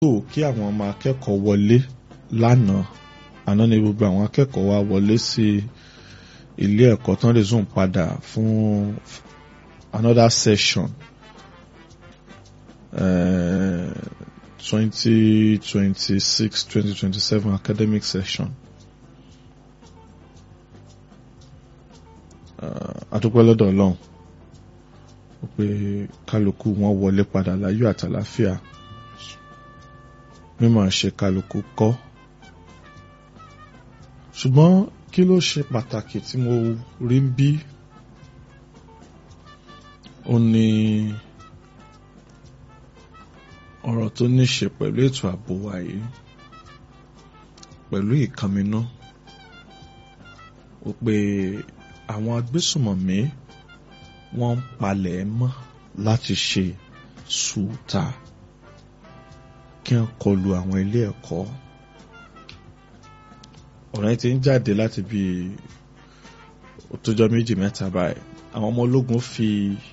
tó kí àwọn ọmọ akẹ́kọ̀ọ́ wọlé lánàá àná ni gbogbo àwọn akẹ́kọ̀ọ́ wa wọlé sí ilé ẹ̀kọ́ tán lè zoom padà fún another session twenty twenty six twenty twenty seven academic session. adúpẹ́ lọ́dọ̀ ọlọ́run pé kálukú wọn wọlé padà láyọ̀ àtàláfíà mímọ̀ ṣe kálukú kọ́ ṣùgbọ́n kí ló ṣe pàtàkì tí mo rí ń bí ó ní ọ̀rọ̀ tó ní ṣe pẹ̀lú ètò ààbò wa yìí pẹ̀lú ìkànnínú ó pé àwọn agbésùmọ̀mí wọ́n ń palẹ̀ mọ́ láti ṣe sùúta kí wọ́n kọlu àwọn ilé ẹ̀kọ́ ọ̀rọ̀ yẹn ti ń jáde láti bí òtójọ́ méjì mẹ́ta báyìí àwọn ọmọ ológun fi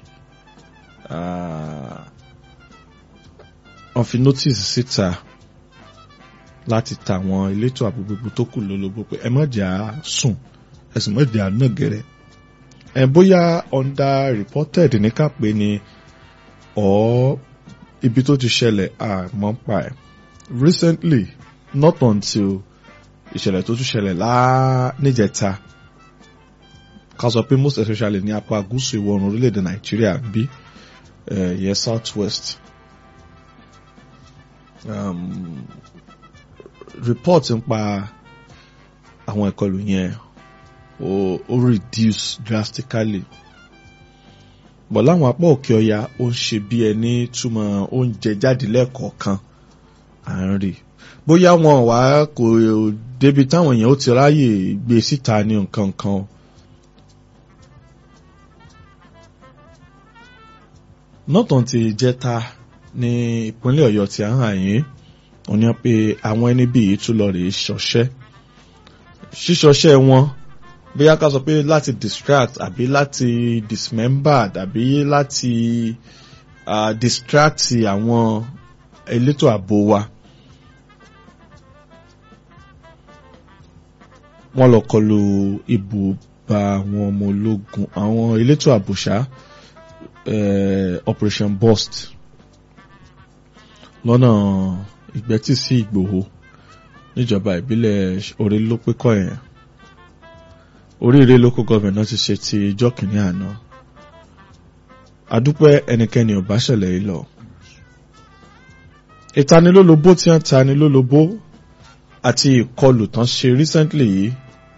wọ́n fi notice síta láti ta àwọn elétò ààbò gbogbo tó kù lólobó pé ẹ má jẹ́ à sùn ẹ̀sùn má jẹ́ à náà gẹ̀rẹ́ ẹ bóyá under reported ní ká pé ni ọ̀ ibi tó ti ṣẹlẹ̀ àmọ́ pa ẹ̀ recently not until ìṣẹ̀lẹ̀ tó tún ṣẹlẹ̀ láà níjẹta ká sọ pé most especially ní apá gúúsù ìwọ̀ oòrùn orílẹ̀-èdè nàìjíríà bí yẹ south west um, report ń pa àwọn ìkọlù yẹn ó ó reduce drastically bọ̀ láwọn apá òkè ọya ó ń ṣe bí ẹni túmọ̀ oúnjẹ jáde lẹ́ẹ̀kọ̀ọ̀kan à ń rí bóyá wọn wá kò débi táwọn èèyàn ó ti ráyè gbé síta ní nǹkan kan nọ́tàn ti jẹ́ta ní ìpínlẹ̀ ọ̀yọ́ tí a hàn yín wọ́n ní pé àwọn ẹni bíi tún lọ rèé ṣọṣẹ́ ṣíṣọṣẹ́ wọn bóyá ká sọ pé láti distract àbí láti dismember àbí láti uh, distract àwọn elétò ààbò wa. wọ́n lọ kọlu ibùba àwọn ọmọ ológun àwọn elétò ààbò ṣá operation burst lọ́nà ìgbẹ́tì sí ìgbòho níjọba ìbílẹ̀ orílópékọ̀ yẹn oríire local government náà ti ṣe ti ijọ́ kìíní àná adúpẹ́ ẹnikẹ́ni ò bá ṣẹlẹ̀ yìí lọ ìtanilólobó tí wọ́n tanilólobó àti ìkọlù tán ṣe recently yìí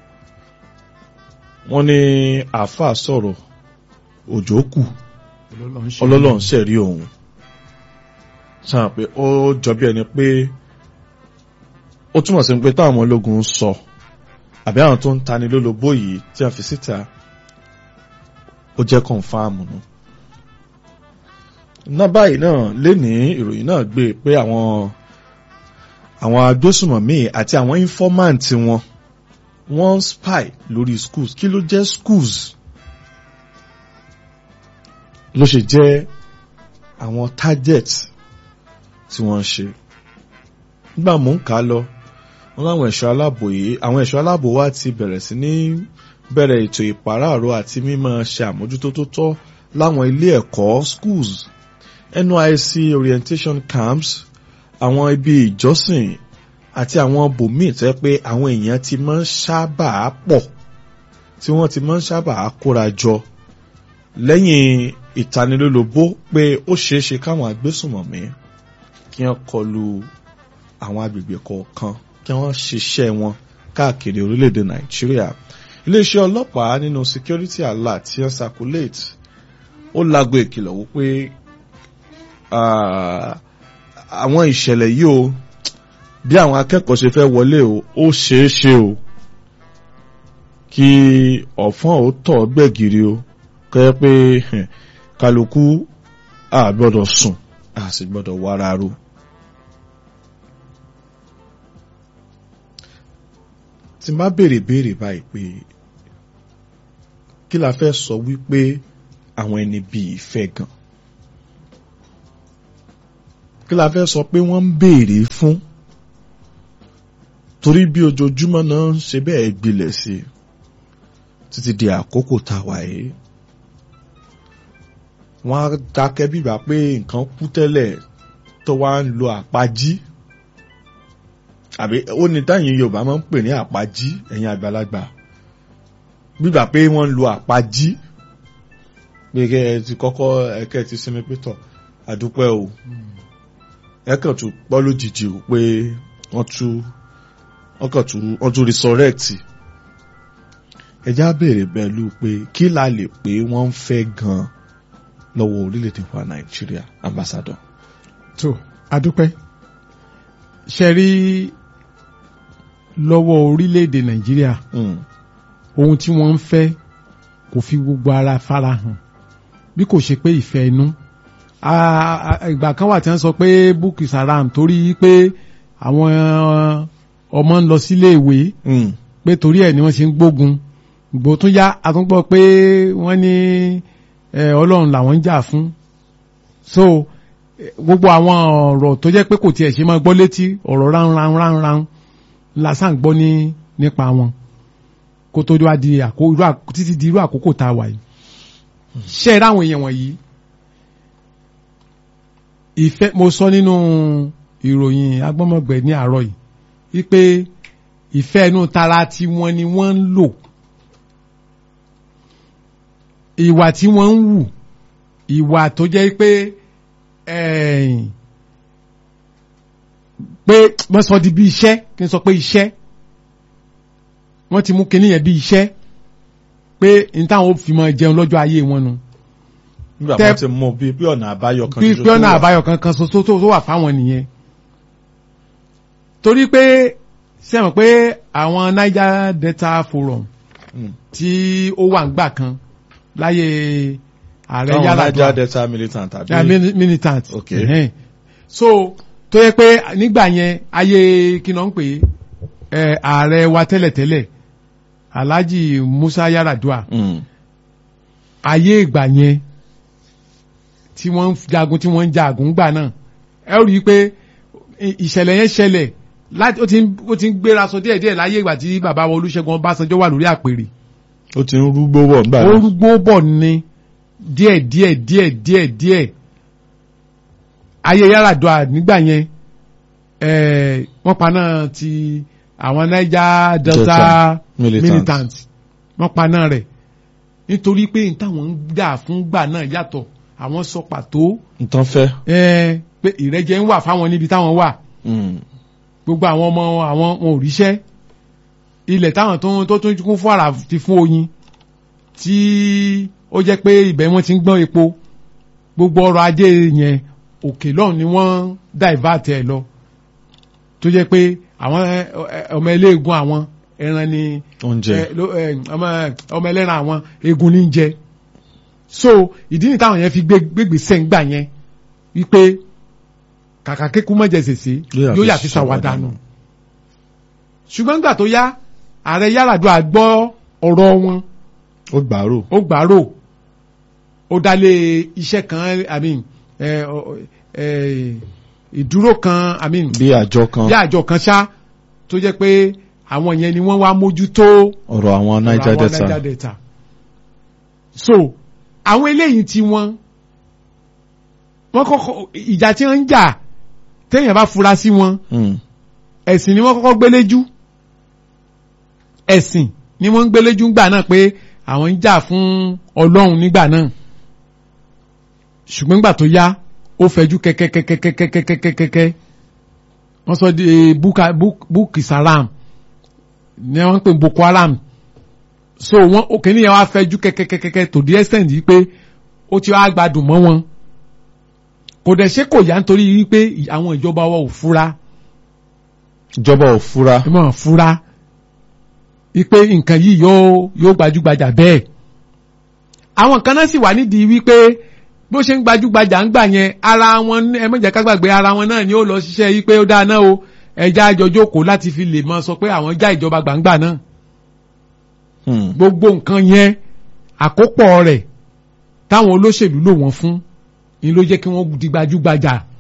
wọ́n ní àáfàá sọ̀rọ̀ òjò kù ọlọ́lọ́ ń ṣẹ̀rí òun sáà pé ó jọ bí ẹni pé ó túmọ̀ sí pé táwọn ológun ń sọ àbí àwọn tó ń tani lólobó yìí tí a fi síta ó jẹ́ kọ̀ǹfàmù nù. ná báyìí náà lénìí ìròyìn náà gbé pé àwọn àwọn agbésùmọ̀mí àti àwọn informant wọn wọ́n ń spy lórí schools kí ló jẹ́ schools ló ṣe jẹ́ àwọn target tí wọ́n ń ṣe nígbà mò ń kà á lọ wọ́n láwọn ẹ̀ṣọ́ aláàbò yìí àwọn ẹ̀ṣọ́ aláàbò wa ti bẹ̀rẹ̀ sí ní bẹ̀rẹ̀ ètò ìpàráàrò àti mímọ̀ ṣe àmójútó tó tọ́ láwọn ilé ẹ̀kọ́ schools NYSC orientation camps àwọn ibi ìjọsìn àti àwọn bòmíì tó yẹ pé àwọn èèyàn ti máa ń sábà pọ̀ tí wọ́n ti máa ń sábà kóra jọ lẹ́yìn ìtanilólobó pé ó ṣeé ṣe káwọn agbésùnmọ̀mí kí wọ́n kọlu àwọn agbègbè kọ̀ọ̀kan kí wọ́n ṣiṣẹ́ wọn káàkiri orílẹ̀-èdè nàìjíríà iléeṣẹ́ ọlọ́pàá nínú security alert tí wọ́n circulate ó lago ìkìlọ̀ wípé àwọn ìṣẹ̀lẹ̀ yìí o bí àwọn akẹ́kọ̀ọ́ ṣe fẹ́ wọlé o ó ṣeé ṣe o kí ọ̀fọ́n ò tọ̀ gbẹ̀gìrì o kẹ́ pé kálukú a gbọ́dọ̀ sùn a sì gbọ́dọ̀ wára ro. tí n bá béèrè béèrè báyìí pé kí la fẹ́ sọ wípé àwọn ẹni bíi fẹ́ gan kí la fẹ́ sọ pé wọ́n ń béèrè fún torí bí ojoojúmọ́ náà ń ṣe bẹ́ẹ̀ gbilẹ̀ sí i títí di àkókò tá a wà yìí wọ́n á dákẹ́ bíbá pé nǹkan kú tẹ́lẹ̀ tó wá ń lo àpájí àbí ó ní táyìn Yorùbá máa ń pè ní àpájí ẹ̀yin àgbàlagbà bíbá pé wọ́n ń lo àpájí pé kẹ́ ẹ ti kọ́kọ́ ẹ̀kẹ́ ti sinmi pétọ̀ àdúpẹ́ o ẹ̀kàn tún gbọ́ lójijì o pé wọ́n tún wọ́n kàn tún wọ́n tún resurrect ẹjá béèrè pẹ̀lú pé kí la lè pé wọ́n ń fẹ́ gan-an lọ́wọ́ orílẹ̀-èdè wa Nàìjíríà ambassador. tó adúpẹ́ ṣe rí lọ́wọ́ orílẹ̀-èdè Nàìjíríà Mm. ohun tí wọ́n ń fẹ́ kò fi gbogbo ara farahàn bí kò ṣe pé ìfẹ́ inú A- a- ìgbà kan wà tí wọ́n sọ pé Boko Haram torí pé àwọn ọmọ ń lọ sílé ìwé Mm. pé torí ẹ̀ ni wọ́n ṣe ń gbógun ìgbò tún yá àtúngbọ́ pé wọ́n ní eh, Ọlọ́run làwọn ń jà fún so eh, gbogbo àwọn ọ̀rọ̀ tó jẹ́ pé kò tiẹ̀ ṣe máa gbọ́ létí ọ̀rọ̀ ránran ránran lásán gbọ́ ní nípa wọn kó tó wá di àkó irú àkó títí di irú àkókò tá a wà yìí ṣe é ráwọn èèyàn wọ̀nyí ìfẹ́ mo sọ nínú ìròyìn agbọ́mọgbẹ̀ ní àárọ̀ yìí wípé ìfẹ́ inú tara tí wọ́n ni wọ́n ń lò ìwà tí wọ́n ń wù ìwà tó jẹ́ pé ẹ̀yìn pé wọ́n sọ di bí iṣẹ́ kí n sọ pé iṣẹ́ wọ́n ti mú kinní yẹn bí iṣẹ́ pé n táwọn fi máa jẹun lọ́jọ́ ayé wọn nu nígbà Tẹ́- wọn ti mú bí bí ọ̀nà àbáyọ kan bí ṣoṣo pé tó ọ̀nà wà. àbáyọ kankan ṣoṣo tó tó wà fáwọn nìyẹn torí pé ṣe mọ̀ pé àwọn Niger Delta Forum Mm. tí ó wà ńgbà kan láyé ààrẹ Táwọn Yar'Adua Niger Delta militant tàbí. yeah, mili- militant Ok. Ẹhẹ́n. so tó yẹ pé nígbà yẹn ayé kí náà ń pè é ẹ, ààrẹ wa tẹ́lẹ̀tẹ́lẹ̀ Alhaji Musa Yar'Adua Mm. ayé ìgbà yẹn tí wọ́n ń jagun tí wọ́n ń jagun gbà náà ẹ ó rí i pé ì- ìṣẹ̀lẹ̀ yẹn ṣẹlẹ̀ láti ó ti ń ó ti ń gbéra sọ díẹ̀ díẹ̀ láyé ìgbà tí bàbá wa Olúṣẹ́gun Ọbásanjọ́ wà lórí àpèrè ó ti ń rúgbó bọ̀ nígbà náà. orúgbó bọ̀ ni díẹ̀ díẹ̀ díẹ̀ díẹ̀ díẹ̀ ayé Yar'Adua nígbà yẹn eh, wọ́n paná ti àwọn Niger Delta Delta militant. militant wọ́n paná rẹ̀ nítorí pé n táwọn ń gbà fún gbà náà yàtọ̀ àwọn sọ pàtó nǹkan fẹ́. eh, pé ìrẹ́jẹ ń wà fáwọn níbi táwọn wà Mm. gbogbo àwọn ọmọ àwọn wọn ò ríṣẹ́ ilẹ̀ táwọn tó tó tún kún fún àrà ti fún oyin tí ó jẹ́ pé ibẹ̀ wọ́n ti ń gbọ́n epo gbogbo ọrọ̀ ajé yẹn òkè lọ́hùn ni wọ́n divert ẹ̀ lọ tó jẹ́ pé àwọn ẹ, ẹ, ọmọ eléegun àwọn ẹran ni oúnjẹ. ẹ, ló- ẹ, ọmọ ọmọ ẹlẹ́ran àwọn egun ní jẹ so ìdí ni táwọn yẹn fi gbé gbégbèsè ń gbà yẹn wípé kàkà kékun mọ̀jẹ̀ sèse yóò yà fi ṣàwádànù ṣùgbọ́n nígbà tó yá ààrẹ Yar'Adua gbọ́ ọ̀rọ̀ wọn ó gbàrò. ó gbàrò ó dálé iṣẹ́ kan I mean, ẹ, ọ, ẹ, ìdúró kan I mean, bí àjọ kan bí àjọ kan ṣá tó jẹ́ pé àwọn yẹn ni wọ́n wá mójútó ọ̀rọ̀ àwọn Niger àwọn Delta. Niger Delta so àwọn eléyìí tí wọ́n wọ́n kọ́kọ́ ìjà tí wọ́n ń jà téèyàn bá fura sí wọn Mm. ẹ̀sìn ni wọ́n kọ́kọ́ gbéléjú ẹ̀sìn ni wọ́n ń gbéléjú ńgbà náà pé àwọn ń jà fún ọlọ́run nígbà náà ṣùgbọ́n nígbà tó yá ó fẹjú kẹ́kẹ́kẹ́kẹ́kẹ́kẹ́kẹ́kẹ́ wọ́n sọ di buka buki saram ni wọ́n ń pè boko haram so wọ́n òkè níyẹn wá fẹjú kẹ́kẹ́kẹ́kẹ́ to the extent yìí pé ó ti wá gbádùn mọ́ wọn kò dẹ̀ ṣe kò yá nítorí wípé àwọn ìjọba wa ò fura ìjọba ò fura. ẹ mọ̀ fura wípé nǹkan yìí yóò yóò gbajúgbajà bẹ́ẹ̀ àwọn kan náà sì wà nídìí wípé bó ṣe ń gbajúgbajà ń gbà yẹn ara wọn ẹ má jẹ́ ká gbàgbé ara wọn náà ni ó lọ ṣiṣẹ́ wípé ó dáa náà o ẹja àjọ jókòó láti fi lè mọ sọ pé àwọn já ìjọba gbàǹgbà náà Mm. gbogbo nǹkan yẹn àkópọ̀ rẹ̀ táwọn olóṣèlú lò wọ́n fún ni ló jẹ́ kí wọ́n di gbajúgbajà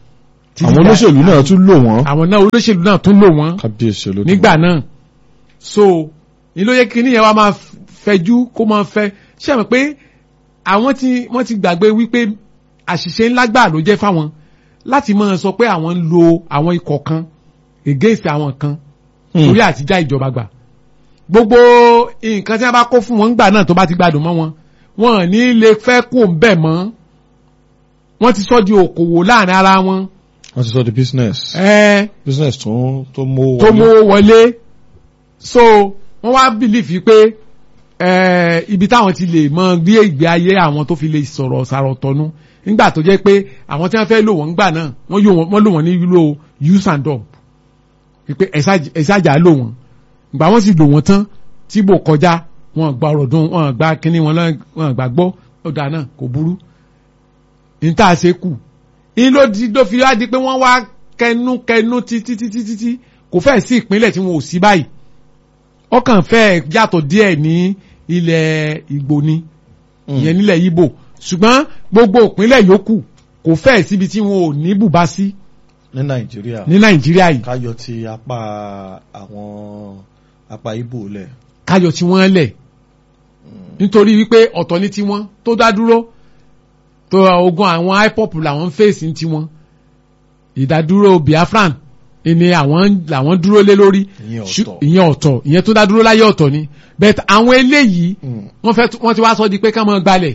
Títí àwọn dà- olóṣèlú náà tún lò wọ́n àwọn náà olóṣèlú náà tún lò wọ́n kábíyèsí olódùmarè nígbà náà so ní ló yẹ kí níyẹn wá máa fẹjú kó máa fẹ ṣé àmọ́ pé àwọn tí wọ́n ti gbàgbé wípé àṣìṣe ńlá gbà ló jẹ́ fáwọn láti máa sọ pé àwọn ń lo àwọn ikọ̀ kan against àwọn kan Hmm. torí àtijọ́ ìjọba gbà gbogbo nǹkan tí wọ́n bá kó fún wọn ńgbà náà tó bá ti gbádùn mọ́ wọn wọn ò ní lè fẹ́ kó ń bẹ̀ mọ́ wọ́n ti sọ di òkòwò láàrin ara wọn wọ́n ti sọ di business ẹ̀ẹ́ business tó tó mú tó mówó wọlé so wọ́n wá bìlífì pé eh, ibi táwọn ti lè mọ gbé ìgbé ayé àwọn tó fi lè sọ̀rọ̀ sàrọ̀ tọ́nú nígbà tó jẹ́ pé àwọn tí wọ́n fẹ́ lò wọ́n ńgbà náà wọ́n yóò wọ́n lò wọ́n ní lílo use and dump pé ẹ̀sájà lò wọ́n ìgbà wọ́n sì lò wọ́n tán tí bò kọjá wọn gba ọ̀rọ̀ dùn wọn gba kínní wọn lọ- wọn gbà gbọ́ ọ̀dà náà kò burú ní tá a ṣe kù ní ló di ló fi wá di pé wọ́n wá kẹnu kẹnu títí títí títí kò fẹ́ sí ìpínlẹ̀ tí wọn ò sí báyìí ọkàn fẹ́ yàtọ̀ díẹ̀ ní ilẹ̀ Ìgbò ni ìyẹn nílẹ̀ Ìgbò ṣùgbọ́n gbogbo ìpínlẹ̀ yòókù kò fẹ́ síbi tí wọn ò ní bùbá sí ní nàìjíríà ní Nàìjíríà yìí káyọ ti apá àwọn apá ibo lẹ káyọ̀ tí wọ́n lẹ̀ nítorí wípé ọ̀tọ̀ ní tiwọn tó dá dúró tó ogun àwọn IPOB làwọn ń fèsì ní tiwọn ìdádúró Biafran ni àwọn làwọn dúró lé lórí ìyẹn Ṣù- ọ̀tọ̀ ìyẹn ọ̀tọ̀ ìyẹn tó dá dúró láyé ọ̀tọ̀ ni but àwọn eléyìí Mm. wọ́n fẹ́ wọ́n ti wá sọ di pé ká máa gbalẹ̀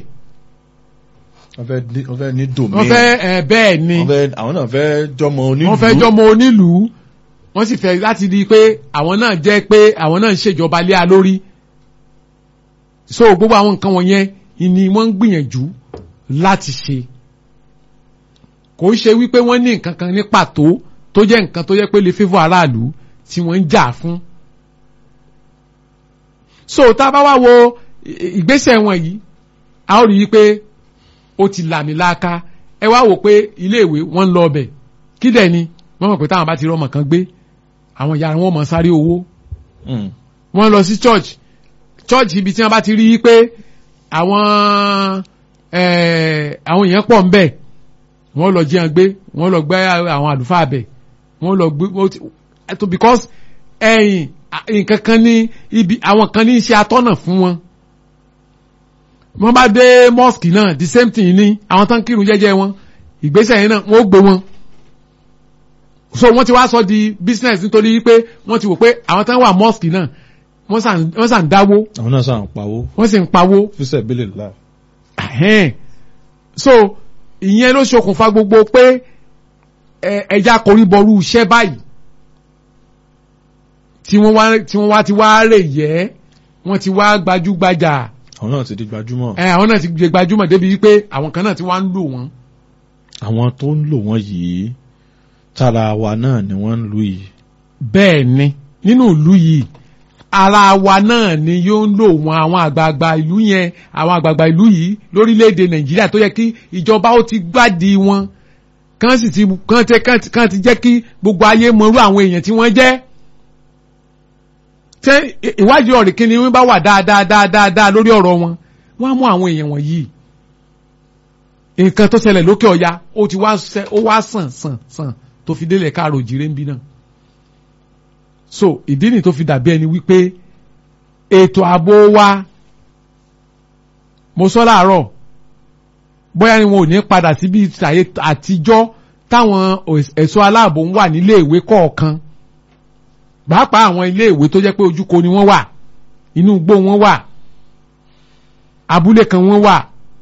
wọ́n fẹ́ ní- wọ́n fẹ́ ní domain wọ́n fẹ́ ẹ̀ bẹ́ẹ̀ ni wọ́n fẹ́ àwọn náà fẹ́ jọmọ onílùú wọ́n fẹ́ jọmọ onílùú wọ́n sì fẹ́ láti di pé àwọn náà jẹ́ pé àwọn náà ń ṣèjọba lé a lórí so gbogbo àwọn nǹkan wọ̀nyẹn ni wọ́n ń gbìyànjú láti ṣe kò ń ṣe wípé wọ́n ní nǹkan kan ní pàtó tó jẹ́ nǹkan tó jẹ́ pé lè favour aráàlú tí wọ́n ń jà fún so tá a bá wá wo ì- ìgbésẹ̀ wọn yìí a ó rí i pé ó ti làmìlaka ẹ wá wò pé iléèwé wọ́n ń lọ ọbẹ̀ kí dẹ̀ ni wọ́n mọ̀ pé táwọn bá ti rọ́mọ kan gbé àwọn ìyá wọn mọ̀ sáré owó Mm. wọ́n lọ sí church church ibi tí wọ́n bá ti rí i pé àwọn eh, àwọn èèyàn pọ̀ ń bẹ̀ wọ́n lọ jí wọn gbé wọ́n lọ gbé àwọn àlùfáà bẹ̀ wọ́n lọ gbé wọ́n ti- to because ẹ̀yìn à- nǹkan kan ní ibi àwọn kan ní í ṣe atọ́nà fún wọn wọ́n bá dé mosque náà the same thing ní àwọn tán kírun jẹ́jẹ́ wọn ìgbésẹ̀ yẹn náà wọ́n ó gbé wọn so wọ́n ti wá sọ di business nítorí pé wọ́n ti wò pé àwọn tán wà mosque náà wọ́n sàn wọ́n sàn dáwó àwọn náà sàn pawó wọ́n sì ń pawó fíṣẹ̀ bílẹ̀ láì Ẹ̀hẹ́n. so ìyẹn ló ṣokùnfà gbogbo pé ẹ- ẹja koríbọrú iṣẹ́ báyìí tí wọ́n wá tí wọ́n wá ti wá rè yẹ́ wọ́n ti wá gbajúgbajà àwọn náà ti di gbajúmọ̀ ẹ àwọn náà ti gbé gbajúmọ̀ débi wípé àwọn kan náà ti wá ń lò wọ́n. àwọn tó ń lò wọ́n yìí tára wa náà ni wọ́n ń lù yìí bẹ́ẹ̀ ni nínú ìlú yìí ara wa náà ni yóò ń lò wọn àwọn àgbààgbà ìlú yẹn àwọn àgbààgbà ìlú yìí lórílẹ̀‐èdè nàìjíríà tó yẹ kí ìjọba ó ti gbádìí wọn kán sì ti kán ti kán ti kán ti jẹ́ kí gbogbo ayé mọrú àwọn èèyàn tí wọ́n jẹ́ tẹ ì- ìwádìí ọ̀rẹ́ kí ni wọ́n bá wà dáadáa dáadáa dáa lórí ọ̀rọ̀ wọn wọ́n á mú àwọn èèyàn wọ̀nyí nǹkan tó ṣẹlẹ̀ lókè ọ̀ya ó ti wá ṣẹ ó wá sàn sàn sàn tó fi délẹ̀ káàrò jìrè ń bí náà so ìdí ni tó fi dàbí ẹni wípé ètò ààbò wa mo sọ láàárọ̀ bóyá ni wọn ò ní padà síbi ìtàyè àtijọ́ táwọn òs- ẹ̀ṣọ́ aláàbò ń wà nílé ìwé kọ̀ọ̀kan pàápàá àwọn ilé ìwé tó jẹ́ pé ojúko ni wọ́n wà inú igbó wọn wà abúlé kan wọ́n wà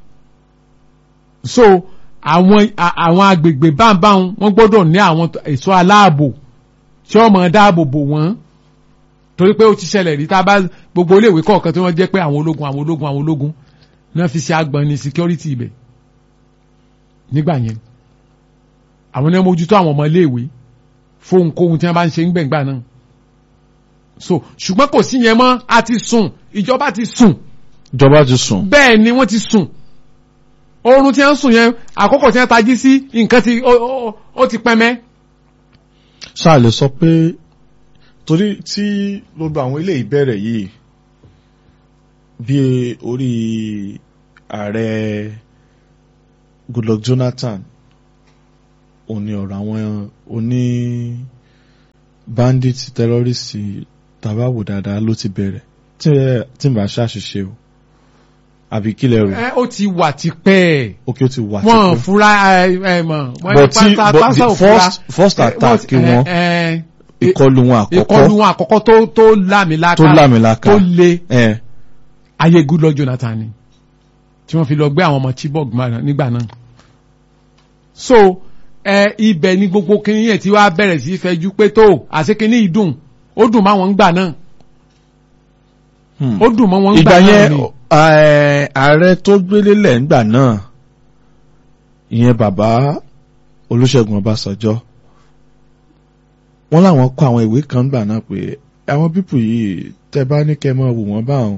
so àwọn a- àwọn agbègbè báńbáń wọ́n gbọ́dọ̀ ní àwọn t- ẹ̀ṣọ́ aláàbò tí ọmọ dáàbò bò wọ́n torí pé ó ti ṣẹlẹ̀ rí tá a bá gbogbo iléèwé kọ̀ọ̀kan tí wọ́n jẹ́ pé àwọn ológun àwọn ológun àwọn ológun náà fi ṣe agbọ̀n ní security ibẹ̀ nígbà yẹn àwọn náà mójútó àwọn ọmọ iléèwé fóun kóhun tí wọ́n bá ń ṣe ń gbẹ̀ngbà náà so ṣùgbọ́n kò sí yẹn mọ́ a ti sùn ìjọba ti sùn ìjọba ti sùn bẹ́ẹ̀ ni wọ́n ti sùn oorun tí wọ́n sùn yẹn àkókò tí wọ́n tají sí nǹkan ti ó- ó- ó ti pẹ́mẹ́ ṣáà lè sọ pé torí tí gbogbo àwọn ilé ìbẹ̀rẹ̀ yìí bí orí ààrẹ Goodluck Jonathan òní ọ̀rọ̀ àwọn oní bandit terrorist tàbáwò dáadáa ló ti bẹ̀rẹ̀ tí ẹ- tí n bá ṣàṣìṣe o àbí kílẹ̀ rò ẹ ó ti wà tipẹ́ ókè ó ti wà wọn tipẹ́. fura ẹ ẹ mọ̀ wọ́n but ní tí pátá- but pátá the ò fura. first first Eh, attack wọ́n- wọn eh, eh, ìkọlù wọn ìkọlù àkọ́kọ́ wọn àkọ́kọ́ tó tó lámìlaka tó lámìlaka tó le ẹ ayé Goodluck Jonathan ni tí wọ́n fi lọ gbé àwọn ọmọ Chibok gbà- nígbà náà so ẹ ibẹ̀ ni gbogbo kinní yẹn tí wàá bẹ̀rẹ̀ sí í fẹjú pé tó àṣẹ kinní yìí dùn ó dùn máwọn ń gbà náà hmm. ó dùn mọ́ wọn ń gbà ìgbà náà yẹn ni ẹ, ààrẹ tó gbélé lẹ̀ ńgbà náà ìyẹn bàbá Olúṣẹ́gun Ọbásanjọ́ wọ́n láwọn kọ àwọn ìwé kan gbà náà pé àwọn pípù yìí tẹ́ bá ní kẹ́ mọ́ wò wọ́n báwọn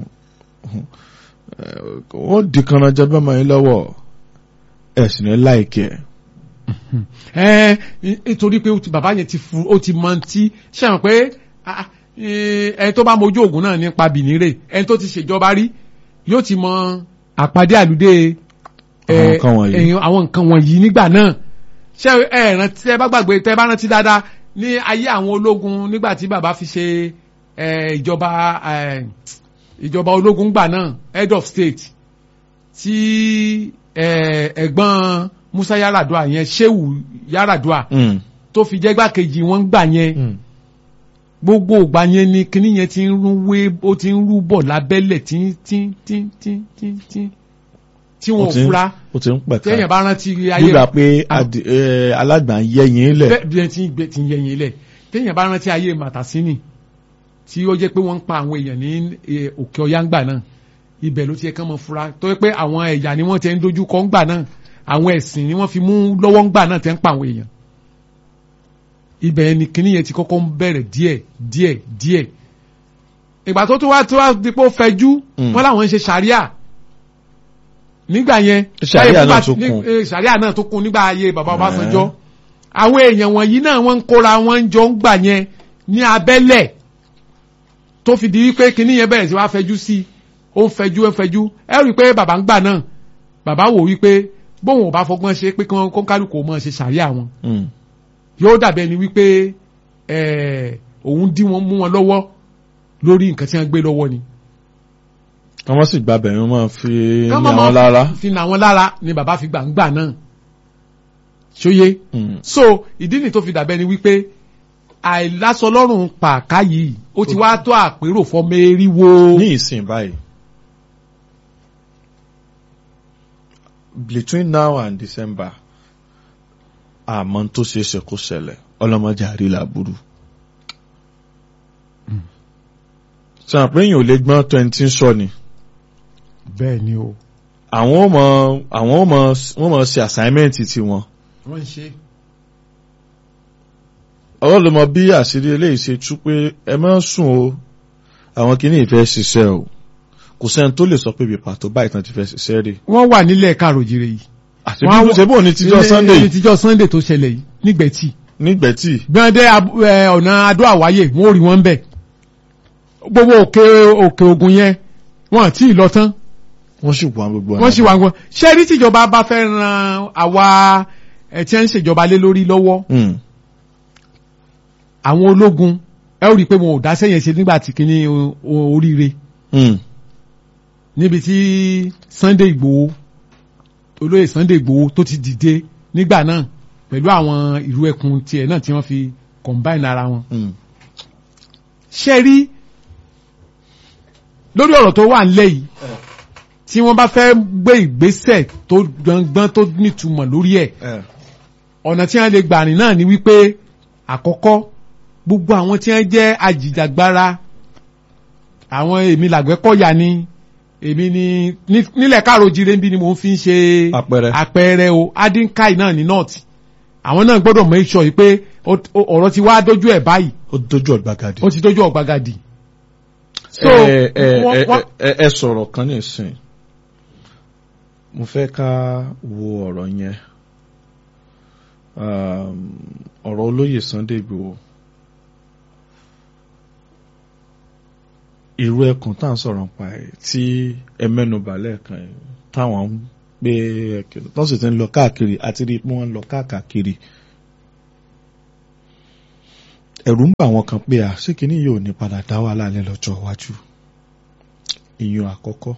wọ́n di kanna jẹ́ bá máa yín lọ́wọ́ ẹ̀sìn ní láìkẹ́ ẹ nítorí pé ó ti- bàbá yẹn ti fu ó ti mọ ti ṣàwọn pé ah, ah, eh, ẹni tó bá mojú ògùn náà nípa bìnírè ẹni tó ti ṣèjọba rí yóò ti mọ àpàdé àlùdé Àwọn eh, nǹkan wọ̀nyí. ẹ̀yìn àwọn nǹkan wọ̀nyí nígbà náà ṣé ẹ rántí ẹ bá gbàgbé tẹ bá rántí dáadáa ní ayé àwọn ológun nígbà tí bàbá fi ṣe eh, ìjọba eh, ìjọba ológun gbà náà head of state tí eh, ẹ̀gbọ́n Musa Yaradua yẹn Shehu Yaradua tó fi jẹ́ gbàkejì wọn gbà yẹn gbogbo ìgbà yẹn ni kinní yẹn ti ń rú wé ó ti ń rú bọ̀ lábẹ́lẹ̀ tí tí tí tí tí tí tí wọn ò fura ó ti ń pẹ̀ka téèyàn bá rántí ayé nígbà pé adi- ẹ, alágbà ń yẹ́yìn lẹ̀ bẹ́ẹ̀ bí ẹ ti ń gbé ti ń yẹyin lẹ̀ téèyàn bá rántí ayé Màtàsínì tí ó jẹ́ pé wọ́n ń pa àwọn èèyàn ní eh, òkè ọ̀yá ńgbà náà ibẹ̀ ló ti yẹ kán mọ fura tó yẹ pé àwọn ẹ̀yà ni wọ́n ti ń dojú kọ ńgbà náà àwọn ẹ̀sìn ni wọ́n fi mú lọ́wọ́ ńgbà náà tẹ́ ń pa àwọn èèyàn ibẹ̀ ni kinní yẹn ti kọ́kọ́ ń bẹ̀rẹ̀ díẹ̀ díẹ̀ díẹ̀ ìgbà tó tún wá tó wá dípò fẹjú Mm. wọ́n làwọn ń ṣe sàríà nígbà yẹn Ṣàríà láyé náà fúnpa- tún ní- kún. eh, sàríà náà tó kún nígbà ayé bàbá Ọbásanjọ́ àwọn èèyàn wọ̀nyí náà wọ́n ń kóra wọn jọ ń gbà yẹn ní abẹ́lẹ̀ tó fi di wípé kinní yẹn bẹ̀rẹ̀ sí wá fẹjú sí i ó ń fẹjú ó ń fẹjú ẹ rí i pé bàbá ń gbà náà bàbá wò wípé bóun ò bá fọgbọ́n ṣe pé kí wọ́n kó kálukú mọ̀ ṣe sàríà wọn Mm. yóò dàbí ẹni wípé ẹ, òun dí wọn mú wọn lọ́wọ́ lórí nǹkan tí wọ́n gbé lọ́wọ́ ni. kí wọ́n sì gba bẹ̀rẹ̀ wọn fi ní Kán mọ̀ àwọn mọ́ lára. fi nà wọn lára ni bàbá fi gbà ń gbà náà ṣóyé Mm. so ìdí ni tó fi dàbẹ́ ni wípé àìlásọ lọ́rùn pàká yìí ó ti wá tó àpérò fọmọ eriwo. ní ìsìn báyìí between now and December àmọ́ tó ṣe é ṣe kó ṣẹlẹ̀ ọlọ́mọdé àrílà burú. sàn pé èèyàn ò lè gbọ́n twenty ń sọ ni bẹ́ẹ̀ ni o. àwọn ò mọ àwọn ò mọ wọ́n mọ ṣe assignment tiwọn wọ́n ń ṣe. ọwọ́ ló mọ bí àṣírí eléyìí ṣe tú pé ẹ má sùn o àwọn kìíní ìfẹ́ ṣiṣẹ́ o kò sẹ́ni tó lè sọ pé ibi pàtó báyìí tán ti fẹ́ ṣiṣẹ́ rí. wọ́n wà nílẹ̀ káròjìrè yìí. àti bí ṣe bò ní tíjọ́ Sunday ní tíjọ́ Sunday tó ṣẹlẹ̀ yìí nígbẹ̀tì. nígbẹ̀tì gbọ́ndé ọ̀nà adó àwáyé wọ́n ò rí wọn bẹ̀. gbogbo òkè òkè ògùn yẹn wọ́n àti ìlọ tán wọ́n sì wà gbogbo wọ́n sì wà wọn. ṣé rí tíjọba bá fẹ́ ran àwa ẹ̀ tí wọ́n ń ṣèjọba lé lórí lọ́wọ́ Mm. àwọn ológun ẹ ó rí i pé wọn ò dá sẹ́yìn ṣe nígbà tí kìíní o- o- oríire Mm. níbi tí Sunday Igboho olóyè Sunday Igboho tó ti dìde nígbà náà pẹ̀lú àwọn ìlú ẹkùn tiẹ̀ náà tí wọ́n fi combine ara wọn. Mm. ṣé rí lórí ọ̀rọ̀ tó wà nílẹ̀ yìí tí wọ́n bá fẹ́ gbé ìgbésẹ̀ tó gbọ̀ngbọ́n tó nítumọ̀ lórí ẹ̀ Eh. ọ̀nà tí wọ́n lè gbà rìn náà ni wípé àkọ́kọ́ gbogbo àwọn tí wọ́n jẹ́ ajìjàgbara àwọn èmi làgbẹ́kọ̀yà ni èmi ni ní- nílẹ̀ káàró-jire ń bí ni mò ń fi ń ṣe Àpẹẹrẹ. àpẹẹrẹ o adinkai náà ní north àwọn náà gbọ́dọ̀ make sure yìí pé ó- ó- ọ̀rọ̀ ti wá dójú ẹ̀ báyìí ó dojú ọ̀gbagadì. ó ti dójú ọ̀gbagadì. so ẹ ẹ wọ́n- ẹ wọ́n- ẹ ẹ sọ̀rọ̀ kan ní ìsìn mo fẹ́ ká wo ọ̀rọ̀ yẹn Um, ọ̀rọ̀ olóyè Sunday Igboho irú ẹkùn tá à ń sọ̀rọ̀ pa ẹ̀ tí ẹ mẹ́nubà lẹ́ẹ̀kan ẹ̀ táwọn ń gbé ẹ̀kẹ́ tó sì ti ń lọ káàkiri àti rí i pé wọ́n ń lọ káàkiri ẹ̀rù ń bà wọ́n kan pé à ṣé kìíní yóò ní padà dá wà lálẹ́ lọ́jọ́ iwájú ìyún àkọ́kọ́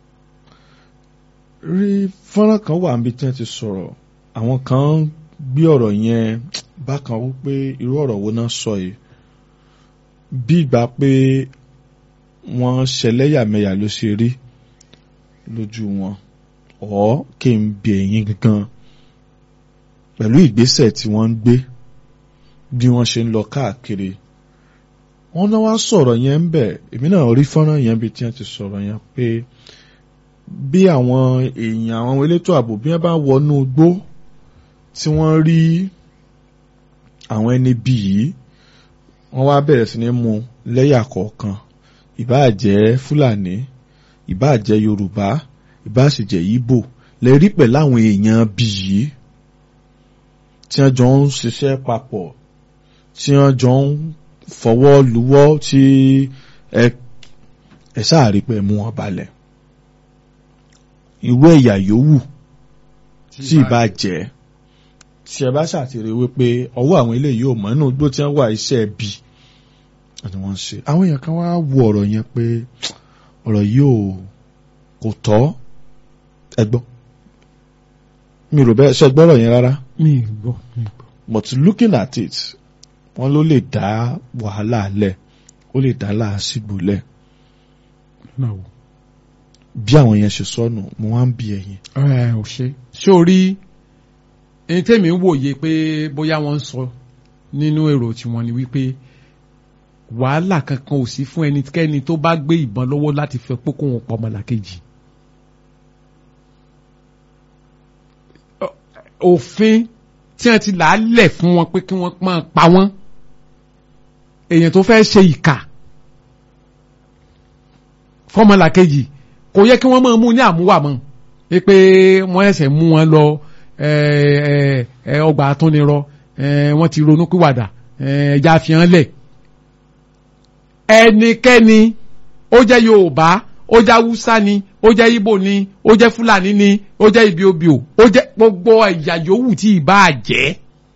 rí fọ́nrán kan wà níbi tí wọ́n ti sọ̀rọ̀ àwọn kan gbé ọ̀rọ̀ yẹn bákan wípé irú ọ̀rọ̀ wo náà sọ yìí bí ìgbà pé wọ́n ṣẹlẹ́yàmẹ̀yà ló ṣe rí lójú wọn ọ̀ kí n bi ẹ̀yin gangan pẹ̀lú ìgbésẹ̀ tí wọ́n ń gbé bí wọ́n ṣe ń lọ káàkiri wọ́n náà wá sọ̀rọ̀ yẹn ń bẹ̀ èmi náà rí fọ́nrán yẹn bí tí wọ́n ti sọ̀rọ̀ yẹn pé bí àwọn èèyàn àwọn elétò ààbò bí wọ́n bá wọnú igbó tí wọ́n rí àwọn ẹni bí yìí wọ́n wá bẹ̀rẹ̀ sí ní mú lẹ́yà kọ̀ọ̀kan ìbáà jẹ́ fúlàní ìbáà jẹ́ yorùbá ìbáà sì jẹ́ ìbò lè rí pẹ̀lú àwọn èèyàn bí yìí tí wọ́n jọ ń ṣiṣẹ́ papọ̀ tí wọ́n jọ ń fọwọ́ luwọ́ tí ẹ ẹ sáàrí pé mú wọn balẹ̀ irú ẹ̀yà yòówù tí ìbá jẹ́ tí ẹ bá ṣàtìrí wípé ọwọ́ àwọn eléyìí ò mọ̀ nínú igbó tí wọ́n wà iṣẹ́ bí ni wọ́n ń ṣe àwọn èèyàn kan wá wo ọ̀rọ̀ yẹn pé ọ̀rọ̀ yìí ò kò tọ́ ẹ gbọ́ mi rò bẹ́ẹ̀ ṣe gbọ́rọ̀ yẹn rárá mi gbọ́ mi gbọ́. but looking at it wọ́n ló lè dá wàhálà lẹ̀ ó lè dá làásìgbò lẹ̀ náà wò. bí àwọn yẹn ṣe sọnù mo wá ń bi ẹ̀yin. ẹ ò ṣe. ṣé o rí ẹni tẹ́mi ń wòye pé bóyá wọ́n ń sọ nínú èrò tiwọn ni wípé wàhálà kankan ò sí fún ẹnikẹ́ni tó bá gbé ìbọn lọ́wọ́ láti fẹ́ pókó wọn pọ̀ ọmọlàkejì. òfin tí wọ́n ti là á lẹ̀ fún wọn pé kí wọ́n máa pa wọ́n èèyàn tó fẹ́ ṣe ìkà fọmọlàkejì kò yẹ kí wọ́n máa mú ní àmúwà mọ́ ẹ pé wọ́n ẹsẹ̀ mú wọn lọ ọgbà àtúnirọ wọ́n ti ronú pìwàdà ẹja fìhàn lẹ̀ ẹnikẹ́ni ó jẹ́ Yorùbá ó jẹ́ Haúsá ni ó jẹ́ Ìgbò ni ó jẹ́ Fúlàní ni ó jẹ́ Ìbíòbíò ó jẹ́ gbogbo ẹ̀yà yòówù tí ì bá jẹ́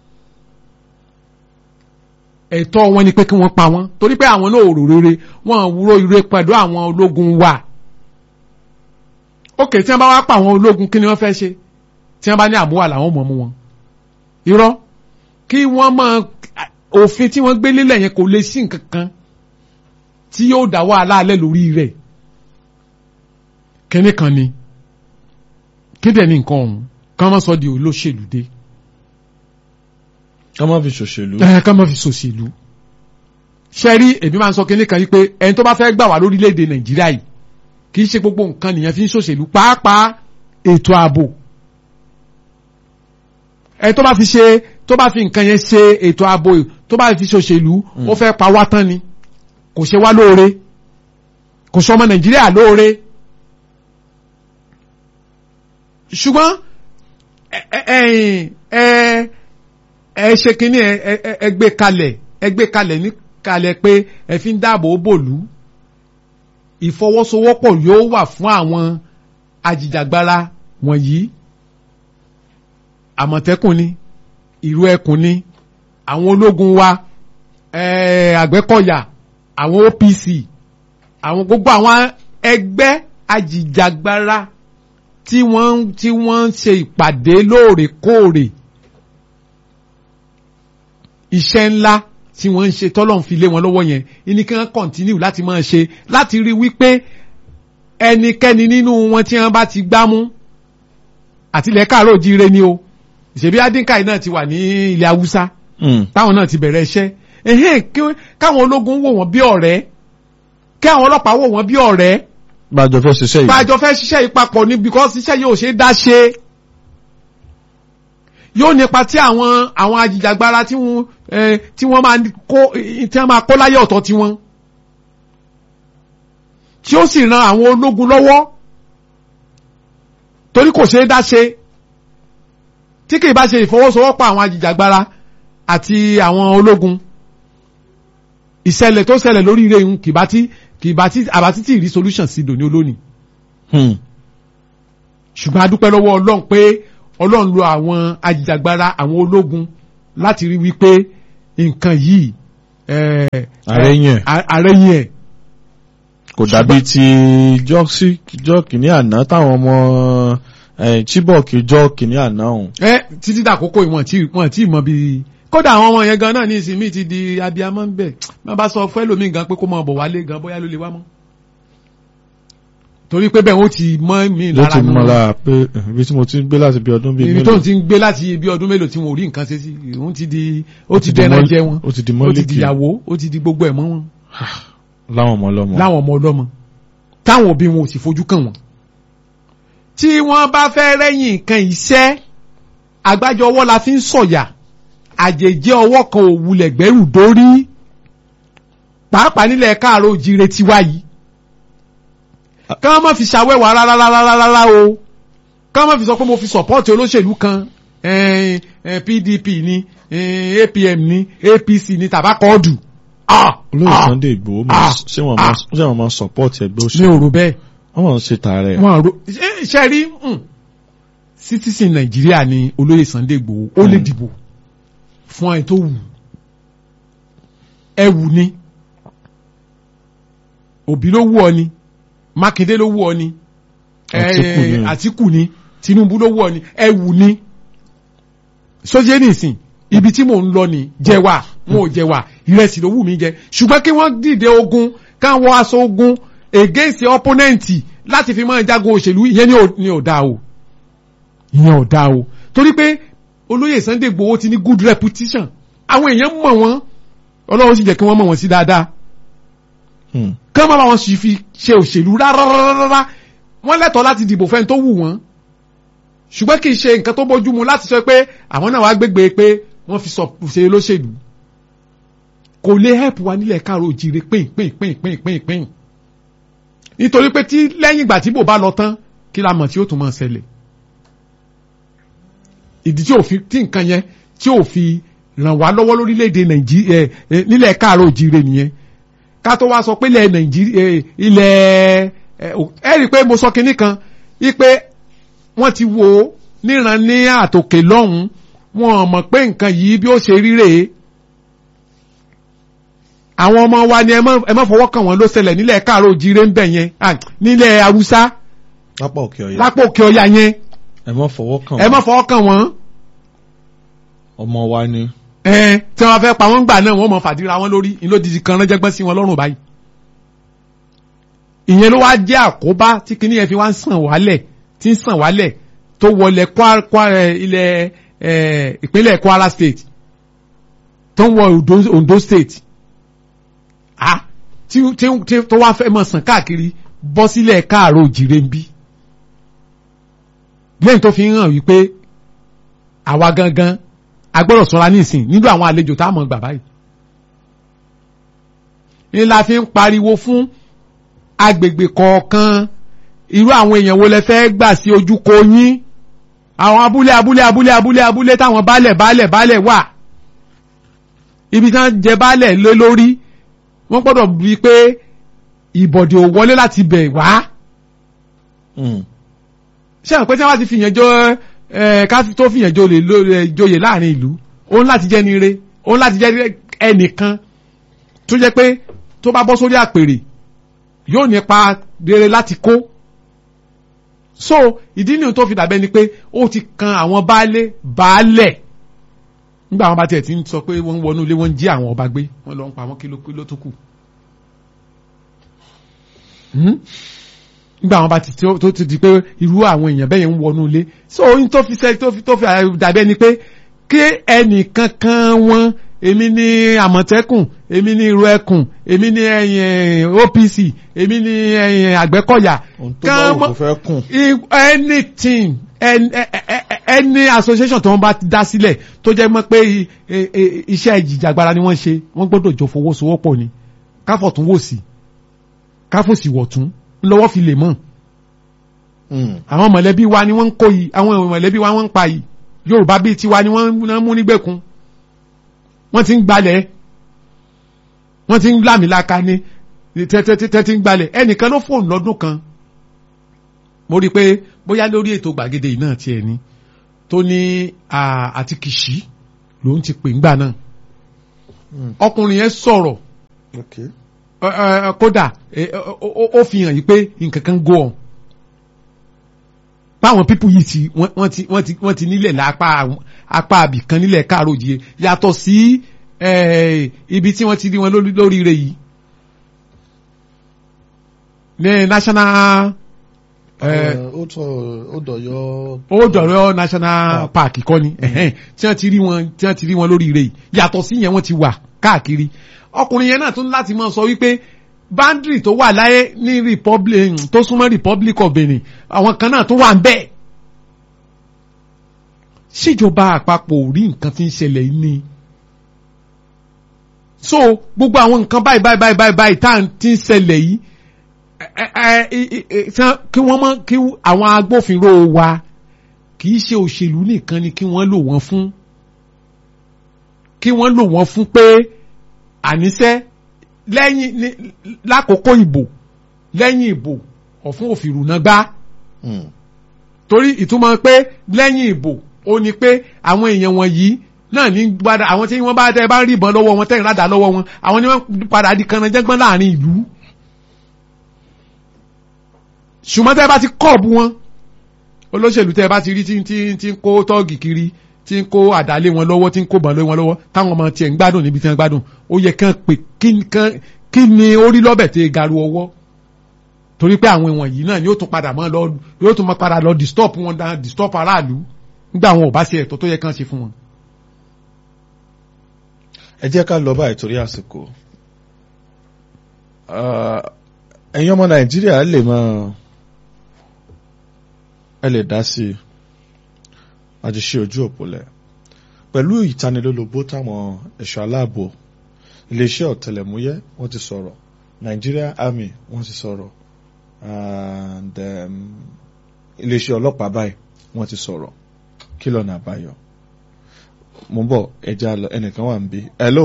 ẹ̀tọ́ wọn ni pé kí wọ́n pa wọ́n torí pé àwọn náà ò rò rere wọ́n wúrò ire pẹ̀lú àwọn ológun wa ókè tí wọ́n bá wá pa àwọn ológun kí ni wọ́n fẹ́ ṣe tí wọ́n bá ní àmúwà làwọn mọ̀ mú wọn irọ́ kí wọ́n mọ òfin tí wọ́n gbé lélẹ̀ yẹn kò lè sí nǹkan kan tí yóò dá wàhálà alẹ́ lórí rẹ̀ kíní kan ni kí dẹ̀ ní nǹkan ọ̀hún ká má sọ di olóṣèlú dé ká má fi ṣòṣèlú. ẹ ká má fi ṣòṣèlú ṣe rí èmi máa ń sọ kíní kan yìí pé ẹni tó bá fẹ́ gbà wá lórílẹ̀‐èdè nàìjíríà yìí kì í ṣe gbogbo nǹkan nìyẹn fi ń ṣòṣèlú pàápàá ètò ààbò ẹni tó bá fi ṣe tó bá fi nǹkan yẹn ṣe ètò ààbò tó bá fi ṣòṣèlú ó fẹ́ pa wá tán ni kò ṣe wá lóore kò sọ ọmọ nàìjíríà lóore ṣùgbọ́n ẹ ẹ ẹ ẹ ṣe kínní ẹ ẹ gbé kalẹ̀ ẹ gbé kalẹ̀ ní kalẹ̀ pé ẹ fi ń dáàbò bòlú ìfọwọ́sowọ́pọ̀ yóò wà fún àwọn ajìjàgbara wọ̀nyí àmọ̀tẹ́kùn ni ìlú ẹkùn ni àwọn ológun wa àgbẹ̀kọ̀yà àwọn OPC àwọn gbogbo àwọn ẹgbẹ́ ajìjàgbara tí wọ́n tí wọ́n ń ṣe ìpàdé lóòrèkóòrè iṣẹ́ ńlá tí wọ́n ń ṣe tọ́lọ́n fi lé wọn lọ́wọ́ yẹn ní kí wọ́n kọ̀ntínú láti máa ṣe láti rí wípé ẹnikẹ́ni nínú wọn tí wọ́n bá ti gbámú àtìlẹ̀ káàró jíire ni o ìṣèbí adínkáì náà ti wà ní ilẹ̀ haúsá táwọn náà ti bẹ̀rẹ̀ iṣẹ́ ẹ̀hẹ́n káwọn ológun wò wọ́n bí ọ̀rẹ́ kí àwọn ọlọ́pàá wò wọ́n bí ọ̀rẹ́ bájọ fẹ́ ṣiṣẹ́ yìí. bájọ fẹ́ ṣiṣẹ́ yìí papọ̀ ni because iṣẹ́ yóò ṣe é dá ṣe yóò nípa tí àwọn àwọn ajìjàgbara tí wọ́n tí wọ́n máa kó tí wọ́n máa kó láyé ọ̀tọ̀ tí wọ́n tí ó sì ran àwọn ológun lọ́wọ́ torí kò ṣe é dá ṣe tí kì í bá ṣe ìfọwọ́sowọ́pọ̀ àwọn ajìjàgbara àti àwọn ológun ìṣẹ̀lẹ̀ tó ṣẹlẹ̀ lórí ire ń kì bá tí kì bá tí àbátí tí ì rí solution sí dòní olónìí ṣùgbọ́n a dúpẹ́ lọ́wọ́ ọlọ́run pé ọlọ́run lo àwọn ajìjàgbara àwọn ológun láti rí wípé nǹkan yìí ẹ̀ ààrẹ yẹn a- ààrẹ yẹn kò dàbí ti jọ́ọ̀sì jọ́ọ̀kì ní àná táwọn ọmọ eh, Chibok jọ́ọ̀kì ní àná ọ̀hún. ẹ títí dàkókò ìwọ̀n tí wọ́n tí mọ bí kódà àwọn ọmọ yẹn gan náà ní ìsinmi ti di abiyamọ ń bẹ̀ má bá sọ fẹ́ lómi gan pé kó máa bọ̀ wálé gan bóyá ló lè wá mọ́ torí pé bẹ́ẹ̀ wọ́n ti mọ́ mi ló lára ti nù mọ́ wọn. lára pé eh, ibi tí mo ti ń gbé láti bí ọdún bíi ibi tó ń ti ń gbé láti ibi ọdún mélòó tí wọn ò rí nǹkan ṣe sí òun ti di ó ti dẹ́nà jẹ wọn ó ti di ó ti mọ́líkì di ìyàwó ó ti di gbogbo ẹ̀ mọ́ wọn láwọn ọmọ ọlọ́mọ. láwọn ọmọ ọlọ́mọ táwọn òbí wọn ò sì fojú kàn wọ́n. tí wọ́n bá fẹ́ rẹ́yìn nǹkan iṣẹ́ àgbájọ ọwọ́ la fi ń sọ̀yà àjèjì ọwọ́ kan ò wulẹ̀ gbẹ́rù dórí pàápàá nílẹ̀ káàárọ̀ òjìire tiwa yìí ká má fi ṣàwẹ́wà rárá rárá rárá o ká má fi sọ pé mo fi sọ̀pọ́ọ̀tì olóṣèlú kan eh, eh, PDP ni eh, APM ni APC ni tàbákọ́ọ̀dù. Ah, olóyè ah, Sunday Igboho máa- ah, ṣé wọ́n ah. máa ṣé wọ́n máa support ẹgbẹ́ mi òṣèlú ò rò bẹ́ẹ̀ wọ́n máa ń ṣe tààrẹ. wọn ro ṣe- ṣe rí mm, citizen nàìjíríà ni olóyè Sunday Igboho ó lè Mm. dìbò fún ẹ tó wù ẹ wù ni òbí ló wù ọ ni mákindé ló wù ọ ni Àtíkù ni. eh, àtíkù ni tinubu ló wù ọ ni ẹ wù ni sójé nìsín ibi tí mò ń lọ ni jẹwà wọn ò jẹwà ìrẹsì ló wù mí jẹ ṣùgbọ́n kí wọ́n dìde ogun káwọn aṣọ ogun against opponent láti fi máa jagun òṣèlú ìyẹn ni ò- ni ò dáa o ìyẹn ò dáa o torí pé olóyè Sunday Igboho ti ní good reputation àwọn èèyàn mọ̀ wọ́n ọlọ́run sì jẹ́ kí wọ́n mọ̀ wọ́n sí dáadáa Hmm. kí wọ́n má bá wọn sì fi ṣe òṣèlú rárárárá wọ́n lẹ́tọ̀ọ́ láti dìbò fẹ́ni tó wù wọ́n ṣùgbọ́n kì í ṣe nǹkan tó bójú mu láti sọ pé àwọn náà wá gbégbé pé wọ́n fi sọ ṣe lóṣèlú kò lè help wa nílẹ̀ káàró òjìire pín pín pín pín pín pín nítorí pé tí lẹ́yìn ìgbà tí bò bá lọ tán kí la mọ̀ tí ó tún máa ṣẹlẹ̀ ìdí tí ò fi tí nǹkan yẹn tí ò fi ràn wá lọ́wọ́ lórílẹ̀‐èdè nàìjíríà nílẹ̀ káàró òjìire nìyẹn ká tó wá sọ pé ilẹ̀ nàìjíríà ilẹ̀ ẹ ẹ rí i pé mo sọ kinní kan wípé wọ́n ti wo níran ní àtòkè lọ́hùn wọn mọ̀ pé nǹkan yìí bí ó ṣe rí rèé àwọn ọmọ wa ni ẹ má ẹ má fọwọ́ kàn wọ́n ló ṣẹlẹ̀ nílẹ̀ káàró òjìire ń bẹ̀ yẹn ah, nílẹ̀ haúsá lápá òkè ọ̀yà lápò òkè ọya yẹn ẹ má fọwọ́ kàn ẹ má wọ́n fọwọ́ kàn wọ́n ọmọ wa ni. ẹ tí wọ́n fẹ́ pa wọ́n gbà náà wọ́n mọ̀ fàdíra wọn lórí ìlódìdí kan ránjẹ́gbọ́n sí wọn lọ́rùn báyìí ìyẹn ló wá jẹ́ àkóbá tí kinní yẹn fi wá ń sàn wálẹ̀ tí ń sàn wálẹ̀ tó wọlé Kwa- Kwa- ẹ, ilẹ̀ ẹ, ìpínlẹ̀ Kwara state tó ń wọ Ondo, Ondo state ah tí tí tí tó wá fẹ́ mọ̀ sàn káàkiri bọ́ sílẹ̀ káàró òjìrè ń bí lẹ́yìn tó fi ń hàn wípé àwa gangan a gbọ́dọ̀ ṣọ́ra nísìn nílò àwọn àlejò tá a mọ̀ gbà báyìí ní la fi ń pariwo fún agbègbè kọ̀ọ̀kan irú àwọn èèyàn wo lẹ fẹ́ gbà sí ojúkọ yín àwọn abúlé abúlé abúlé abúlé abúlé táwọn baálẹ̀ baálẹ̀ baálẹ̀ wà ibi tí wọ́n jẹ baálẹ̀ lé lórí wọ́n gbọ́dọ̀ rí i pé ìbọ̀dé ò wọlé láti bẹ̀ wá Hmm. ṣé àwọn pé tí wọ́n ti fìyàn jọ ẹ ká tó fìyàn jọ lè lórí joyè láàrin ìlú òun láti jẹ́ ni ire òun láti jẹ́ ẹnìkan tó jẹ́ pé tó bá bọ́ sórí àpèrè yóò nípa rere láti kó so ìdí nìyẹn tó fi dàbẹ́ ni pé ó ti kan àwọn baálé baálẹ̀ nígbà àwọn bá tiẹ̀ ti ń sọ pé wọ́n ń wọnú ilé wọ́n ń jí àwọn ọba gbé wọ́n lọ ń pa wọ́n kí ló kí ló tó kù. Hmm? nígbà àwọn bá ti tó tó ti di pé irú àwọn èèyàn bẹ́ẹ̀ yẹn ń wọnú ilé so ohun tó fi sẹ́ tó fi tó fi dàbí ẹni pé kí ẹnìkankan wọn èmi ní àmọ̀tẹ́kùn èmi ní irú ẹkùn èmi ní ẹ̀yìn OPC èmi ní ẹ̀yìn àgbẹ̀kọ̀yà ohun tó bá wù kó fẹ́ kùn. i- anything any, any association tó wọ́n bá dá sílẹ̀ tó jẹ́ mọ́ pé i- i- i- iṣẹ́ ìjìjàgbara ni wọ́n ṣe wọ́n gbọ́dọ̀ jọ fọwọ́sowọ́pọ̀ ni káfọ̀tún wò sí káfòsì wọ̀tún lọ́wọ́ fi lè mọ̀ Hmm. àwọn mọ̀lẹ́bí wa ni wọ́n ń kó yìí àwọn mọ̀lẹ́bí wa wọ́n ń pa yìí Yorùbá bíi tiwa ni wọ́n ń mú nígbèkùn wọ́n ti ń gbalẹ̀ wọ́n ti ń lámìlaka ní tẹ́tẹ́ ti ń gbalẹ̀ ẹnìkan ló fóònù lọ́dún kan mo rí i pé bóyá lórí ètò gbàgede yìí náà tiẹ̀ ni tó ní à, àti kìsì lòun ti pè ńgbà náà Mm. ọkùnrin yẹn sọ̀rọ̀ Okay. ẹ, ẹ, kódà ẹ, ẹ, ó- ó ó fi hàn yìí pé nǹkan kan go on báwọn pípù yìí ti wọ́n wọ́n ti wọ́n ti wọ́n ti nílẹ̀ lápá àwọn- apá abìkan nílẹ̀ káàró jìye yàtọ̀ sí ẹ, ibi tí wọ́n ti rí wọn lórí- lóríire yìí ní national ẹ, ó tọ ó dọ̀yọ́. ó dọ̀rọ̀ national park kọ́ ni ẹ̀hẹ́n, tí wọ́n ti rí wọn tí wọ́n ti rí wọn lórí ire yìí yàtọ̀ sí yẹn wọ́n ti wà káàkiri ọkùnrin yẹn náà tún láti máa sọ wípé boundary tó wà láyé ní republic tó súnmọ́ republic of benin àwọn kan náà tó wà ń bẹ́ẹ̀ síjọba àpapọ̀ ò rí nǹkan tí ń ṣẹlẹ̀ yìí ni so gbogbo àwọn nǹkan báyìí báyìí báyìí báyìí báyìí tá à ń ti ń ṣẹlẹ̀ yìí ẹ ẹ ẹ ẹ ṣá- kí wọ́n mọ̀ kí àwọn agbófinró wa kì í ṣe òṣèlú nìkan ni kí wọ́n lò wọ́n fún kí wọ́n lò wọ́n fún pé àníṣẹ́ lẹ́yìn ní- lákòókò ìbò lẹ́yìn ìbò ọ̀fun òfìrù náà gbá Mm. torí ìtumọ̀ pé lẹ́yìn ìbò ó ní pé àwọn èèyàn wọ̀nyí náà ní padà àwọn tí wọ́n bá tẹ́ bá rí ìbọn lọ́wọ́ wọn tẹ́yìn ládàá lọ́wọ́ wọn àwọn ni wọ́n padà di kanajẹ́gbọ́n láàrin ìlú ṣùgbọ́n tẹ́ bá ti kọ́ọ̀bù wọn olóṣèlú tẹ́ bá ti rí tí tí tí ń kó tọ́ọ̀gì kiri tí ń kó àdálé wọn lọ́wọ́ tí ń kó bọn lé wọn lọ́wọ́ táwọn ọmọ tiẹ̀ ń gbádùn níbi tí wọ́n gbádùn ó yẹ kán pè kí kán kí ni ó rí lọ́bẹ̀ tẹ́ garu ọwọ́ torí pé àwọn ìwọ̀nyí náà yóò tún padà mọ́ lọ yóò tún mọ́ padà lọ disturb wọn dá disturb aráàlú nígbà wọn ò bá ṣe ẹ̀tọ́ tó yẹ kán ṣe fún wọn. ẹ jẹ́ ká lọ báyìí torí àsìkò Ah, ẹ̀yin ọmọ nàìjíríà lè máa ẹ lè dá sí i àti ṣe ojú òpó lẹ̀ pẹ̀lú ìtanilólobó táwọn ẹ̀ṣọ́ aláàbò iléeṣẹ́ ọ̀tẹlẹ̀múyẹ́ wọ́n ti sọ̀rọ̀ Nigeria Army wọ́n ti sọ̀rọ̀ and um, iléeṣẹ́ ọlọ́pàá báyìí wọ́n ti sọ̀rọ̀ kí lọ́nà àbáyọ mo ń bọ̀ ẹja lọ ẹnìkan wà ń bí hello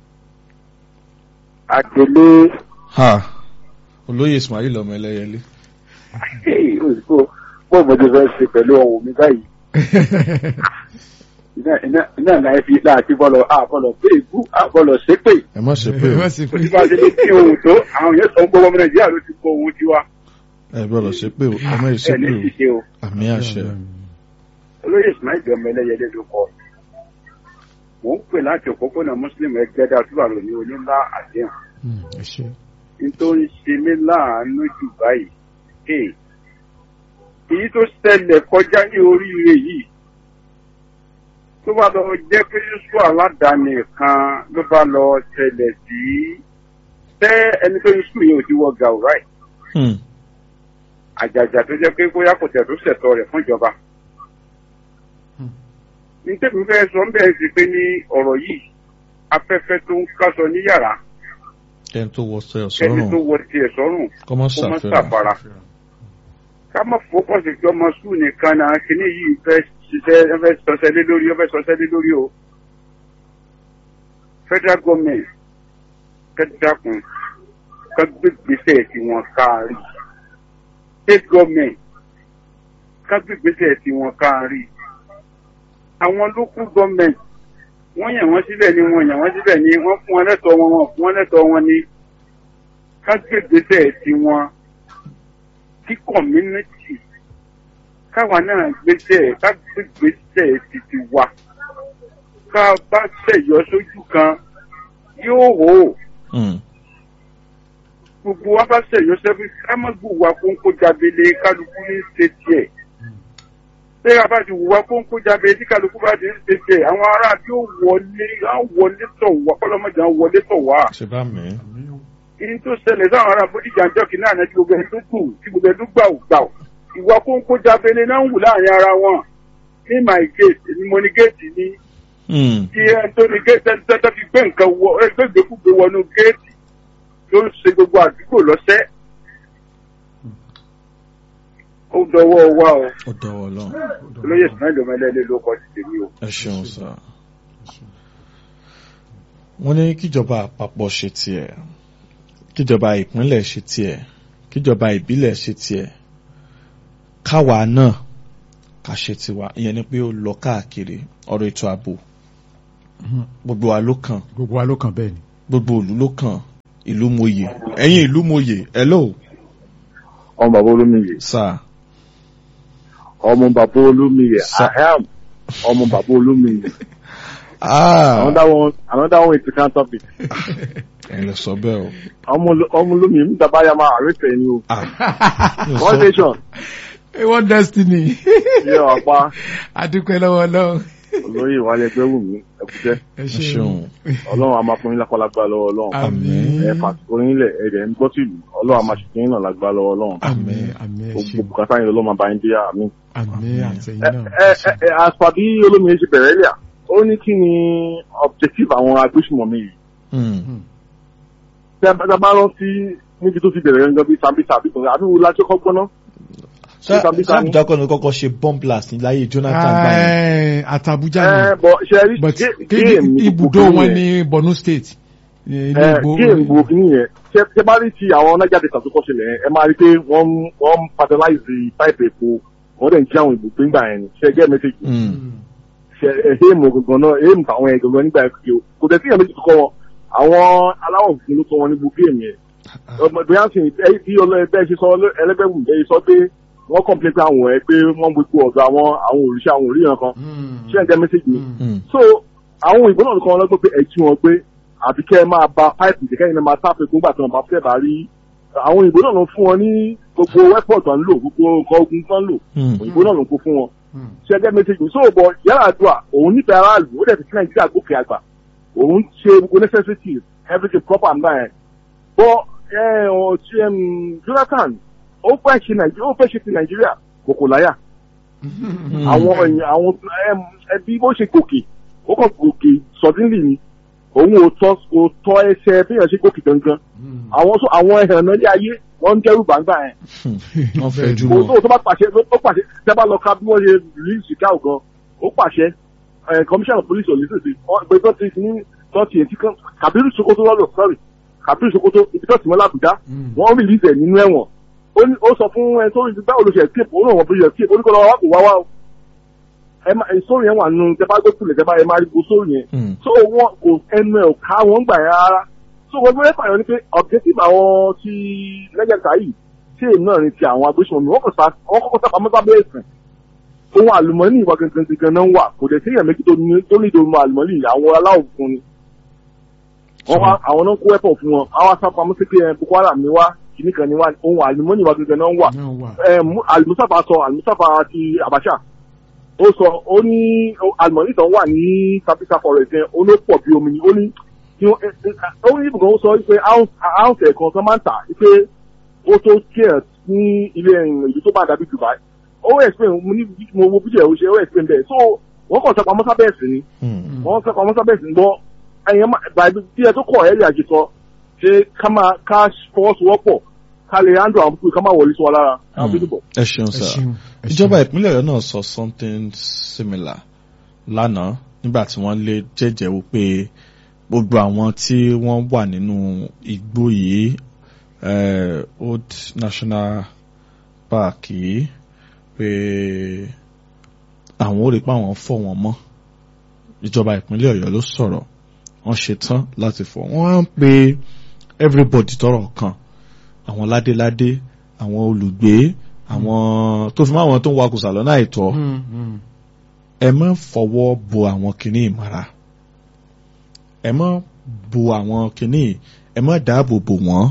àtẹlé ha olóyè Ismail ọmọ ẹlẹ́yẹlé òyìnbó bó mo ti fẹ́ ṣe pẹ̀lú ohun mi báyìí iná iná iná náà fi láti bọ́lọ̀ àbọ̀lọ̀ pé ìbú àbọ̀lọ̀ ṣépè ẹ má ṣe pé o Wọ́n sì kò pé- sí bá a ṣe lè kí ohun tó àwọn yẹn sọ ń gbọ́ ọmọ nàìjíríà ló ti kó ohun tiwa ẹ gbọ́dọ̀ ṣe pé o ẹ má ṣe ẹ̀ ní pé o ṣiṣẹ́ o àmì àṣẹ olóyè ismail ọmọ ẹlẹ́yẹlé ló kọ mò ń pè láti òpópónà muslim ẹgbẹ́dá túbàrò ní onílá àdéhùn Hmm, ẹ ṣé. ní tó ń ṣe mí láàánú jù báyìí hey, èyí tó ṣẹlẹ̀ kọjá ní oríire yìí tó bá lọ jẹ́ pé yusuf aládàáni kan ló bá lọ ṣẹlẹ̀ sí tẹ́ ẹni tó yusuf yẹn ò ti wọ gàù ráì Hmm. àjàjà tó jẹ́ pé bóyá kò tẹ̀ tó ṣẹ̀tọ́ rẹ̀ fún ìjọba. Hmm. ní tèmi fẹ́ sọ ń bẹ̀rẹ̀ sí pé ní ọ̀rọ̀ yìí afẹ́fẹ́ tó ń kásọ ní yàrá ẹni tó wọ sọ ẹni tó sọ́rùn wọ tiẹ̀ sọ́rùn kọ́ mọ́ kó má ṣàfihàn ṣàfara. ká má fọkàn sí pé ọmọ sùn nìkan náà kíní yìí fẹ́ ṣiṣẹ́ ẹ fẹ́ sọsẹ́ lé lórí ẹ fẹ́ sọsẹ́ lé lórí o. federal government kẹ́dàkùn ká gbé gbèsè tí wọ́n kárí. state government ká gbé gbèsè tí wọ́n kárí. àwọn local government wọ́n yàn wọ́n síbẹ̀ ni wọ́n yàn wọ́n síbẹ̀ ni wọ́n fún wọn lẹ́tọ̀ọ́ wọn wọ́n fún wọn lẹ́tọ̀ọ́ wọn ni ká gbé gbèsè tí wọ́n kí community káwa náà gbèsè ká gbé gbèsè títí wa ká bá ṣẹ̀yọ sójú kan yóò hó Hmm. gbogbo wa bá ṣẹ̀yọ sẹ́fún ká má gbùwà kónkó jábélé kálukú ní ṣe tiẹ̀ ṣé a bá ti wùwà kónkó jábélé tí kálukú bá ti ń ṣe tiẹ̀ àwọn ará bí ó wọlé á wọlé tọ̀ wá kọ́lọ́mọdé á wọlé tọ̀ wá ṣe bá mi èyí tó ṣẹlẹ̀ sáwọn ará bódìjà ńjọ́ kìíní àná tí gbogbo ẹ̀dún kù tí gbogbo ẹ̀dún gbà ò gbà ò ìwà kóńkó jábẹ́lẹ́ náà ń wù láàrin ara wọn ní my gate èmi mo ní géètì ní Hmm. tí ẹni tó ní géètì ẹni tó fi gbé nǹkan wọ ẹgbẹ́ ìgbékúgbé wọnú géètì tó ń ṣe gbogbo àdúgbò lọ́sẹ̀ ó dọwọ́ wa o ó dọwọ́ lọ olóyè sinmi ọmọ ẹlẹ́lẹ́ ló kọ́ ti tèmi o. ẹ ṣeun sá wọ́n ní kíjọba àpapọ̀ ṣe tiẹ̀ kíjọba ìpínlẹ̀ ṣe tiẹ̀ kíjọba ìbílẹ̀ ṣe tiẹ̀ káwa náà ká ṣe tiwa ìyẹn ni pé ó lọ káàkiri ọ̀rọ̀ ètò ààbò gbogbo wa ló kàn gbogbo wa ló kàn bẹ́ẹ̀ ni. gbogbo ìlú ló kàn ìlú moyè ẹ̀yin ìlú moyè hello ọmọ bàbá olómiyè sir ọmọ bàbá olómiyè Sa- I am ọmọ bàbá olómiyè ah another one another one is the topic ẹ̀yin lọ sọ bẹ́ẹ̀ o ọmọ oló- ọmọ olómiyè níta bá yà máa àrètè ni o ah mi ò one sọ- nation one destiny. yẹ wà pa adúpẹ́ lọ́wọ́ ọlọ́run. olóyè ìwálẹ̀ ẹgbẹ́ wù mí ẹkùtẹ́ ẹ ẹ ṣeun ọlọ́run a máa fún yín lápálágbá lọ́wọ́ ọlọ́run àmín ẹ fàtìkò yín lẹ̀ ẹ̀rẹ̀ ń gbọ́ tìlú ọlọ́run a máa ṣètò yín náà lágbá lọ́wọ́ ọlọ́run àmín àmín ẹ gbogbo ṣeun bùkátà yín lọ́wọ́ máa bá yín dé àmì. àmín àtẹ̀yìn ẹ náà. ẹ ẹ àṣà bí olómiyè ṣe bẹ̀rẹ̀ lẹ́yà ó ní kí ni objective àwọn agbésùmọ̀mí yìí Hmm. tẹ ẹ bá rántí níbi tó ti bẹ̀rẹ̀ gangan bíi sambisa àbí kan àbí wo la ṣe kọ́ gbọ́ná. Ṣá- Sambisa ni. sábìdá kọ́ ni kọ́kọ́ ṣe bomb blast ní láyé Jonathan gbáyé Ẹ, àtàbújá ẹ ni bọ ṣe rí but gé- kí- géèmù ní ibùdó gbogbo wọn yẹn. ní Borno state. ní ilé ẹ ìgbò- géèmù gbogbo kìíní yẹn ṣe ṣe bá rí ti àwọn nájà data tó kọ́ ṣẹlẹ̀ yẹn ẹ máa rí pé wọ́n wọ́n fertilize pipe epo wọ́n dẹ̀ ń jí àwọn ìbùgbé ńgbà yẹn ni ṣe gẹ́ mẹ́sẹ̀gì Hmm. ṣe èèmù gangan náà èèmù táwọn yẹn gangan nígbà yẹn kò kò tẹ̀ sí ìyẹn méjì tó kọ́ wọn àwọn aláwọ̀ funfun ló kọ́ wọn ní gbogbo géèmù yẹn ọmọ bóyá sì ẹ bí ọlọ́ẹ̀bẹ́ ṣe sọ ẹlẹ́gbẹ̀wù bẹ́ẹ̀ sọ pé wọ́n kọ̀m̀plé pé àwọn ẹ̀ pé wọ́n gbogbo ọ̀dọ̀ àwọn àwọn òrìṣà àwọn òríyàn kan Hmm. ṣé ẹ̀ ń gẹ́ mẹ́sẹ̀gì mi Hmm. so àwọn òyìnbó náà kọ́ wọn lọ́gbọ́n pé ẹ̀ jí wọn pé àbí kẹ́ ẹ máa ba páìpù jẹ́ kẹ́yìn náà máa tápẹ́ gbogbo àti wọn bá fẹ́ bá rí àwọn òyìnbó náà ló fún wọn ní gbogbo wẹ́pọ̀ tó ń lò gbogbo nǹkan ogun tó ń lò Hmm. òyìnbó náà ló kó fún wọn Hmm. ṣé ẹ gẹ́ mẹ́sẹ̀gì so bọ̀ yàrá àdúrà òun nífẹ̀ẹ́ aráàlú ó dẹ̀ fi sí nàìjíríà gòkè àgbà òun ṣe gbogbo necessities everything proper and that bọ́ ẹ ọ̀ ṣe em, Jonathan ó fẹ́ ṣe nàìjíríà ó fẹ́ ṣe ti nàìjíríà kòkò láyà Hmm. àwọn èèyàn àwọn em, ẹbí bó ṣe gòkè ó kàn gòkè suddenly ni òun ò tọ́ ò tọ́ ẹsẹ̀ bí èèyàn ṣe gòkè gangan Hmm. àwọn sọ àwọn ẹ̀hàn náà ní ayé wọ́n ń dẹ́rù bàǹgbà yẹn Hmm. wọ́n fẹ́ jù kò lọ tó tó bá pàṣẹ ó pàṣẹ tẹ́ bá lọ ká bí wọ́n ṣe release Chicago gan ó pàṣẹ ẹ̀ commissioner of police ọ̀lẹ́sìn sí ọ̀gbẹ́ tó ti ní tó ti ètí kan Kabiru Sokoto lọ́dọ̀ sorry Kabiru Sokoto ibi tó ti mọ́ l'Àbújá Hmm. wọ́n release ẹ̀ nínú ẹ̀wọ̀n ó ní- ó sọ fún ẹ tó rí báwo ló ṣe escape ó náà wọ́n bí escape ó ní kó lọ́wọ́ wá kó wá wá o ẹ má sórí yẹn wà nù tẹ bá gbé kulẹ̀ tẹ bá ẹ má rí gbó sórí yẹn Hmm. so wọn kò ẹnu ẹ ò ká wọn gbà yẹn rárá so wọn gbé fàyọ ni pé objective àwọn ti lẹ́gẹ̀ẹ́ta yìí tí èmi náà ní ti àwọn agbésùnmọ̀mí wọn kò sá wọn kọ́kọ́ sá pamọ́ sábẹ́ ẹ̀sìn ohun àlùmọ́nì ìwà gangan gangan náà ń wà kò dẹ̀ sí èèyàn méjì tó ní tó ní ìdòwò àlùmọ́nì yìí àwọn aláwọ̀ funfun ni wọn wá àwọn náà kó ẹ̀pọ̀ fún wọn àwọn sá pamọ́ sí pé ẹ Boko Haram ni wá kìíní kan ni wá ohun àlùmọ́nì ìwà gangan náà ń wà náà wà. ẹ mú- alimusafa sọ alimusafa ti Abacha ó sọ ó ní alimọ̀nì tán wà ní Sambisa forest yẹn ó ló pọ̀ bí omi ni ó ní kí wọ́n- ẹ- ẹ- ó ní ibùdó ó sọ pé ounce ẹ̀kan tán máa ń tà pé ó tó kíẹ̀ ní ilé ìlú tó bá dàbí Dubai ó explain mo ní mo wo bíjẹ̀ ó ṣe ó explain bẹ́ẹ̀ so wọ́n kàn sọ pamọ́ sábẹ́ ẹ̀sìn ni Hmm. wọ́n sọ pamọ́ sábẹ́ ẹ̀sìn gbọ́ ẹ̀yẹn bàbí tí ẹ tó kọ̀ ẹ̀ lè àjẹsọ ṣe ká máa ká fọwọ́sowọ́pọ̀ ká lè handle àwọn púpọ̀ ká máa wọlé sí wa lára àwọn Hmm. pípọ̀. ẹ ṣeun ẹ sir ṣeun ẹ ìjọba ṣeun. ìpínlẹ̀ Ọ̀yọ́ náà sọ something similar lánàá nígbà tí wọ́n lé jẹ́jẹ́ wípé gbogbo àwọn tí wọ́n wà nínú igbó yìí eh, Old National Park yìí pé àwọn ò rí pé àwọn fọ̀ wọ́n mọ́ ìjọba ìpínlẹ̀ Ọ̀yọ́ ló sọ̀rọ̀ wọ́n ṣetán láti fọ̀ wọ́n á ń pe everybody tọ́rọ̀ kàn àwọn ládéládé àwọn olùgbé àwọn tó fi mọ́ àwọn tó ń wakùsà lọ́nà àìtọ́ Hmm. Hmm. ẹ má fọwọ́ bo àwọn kìíní ìmọ̀ra ẹ má bo àwọn kìíní ẹ má dáàbò bò wọ́n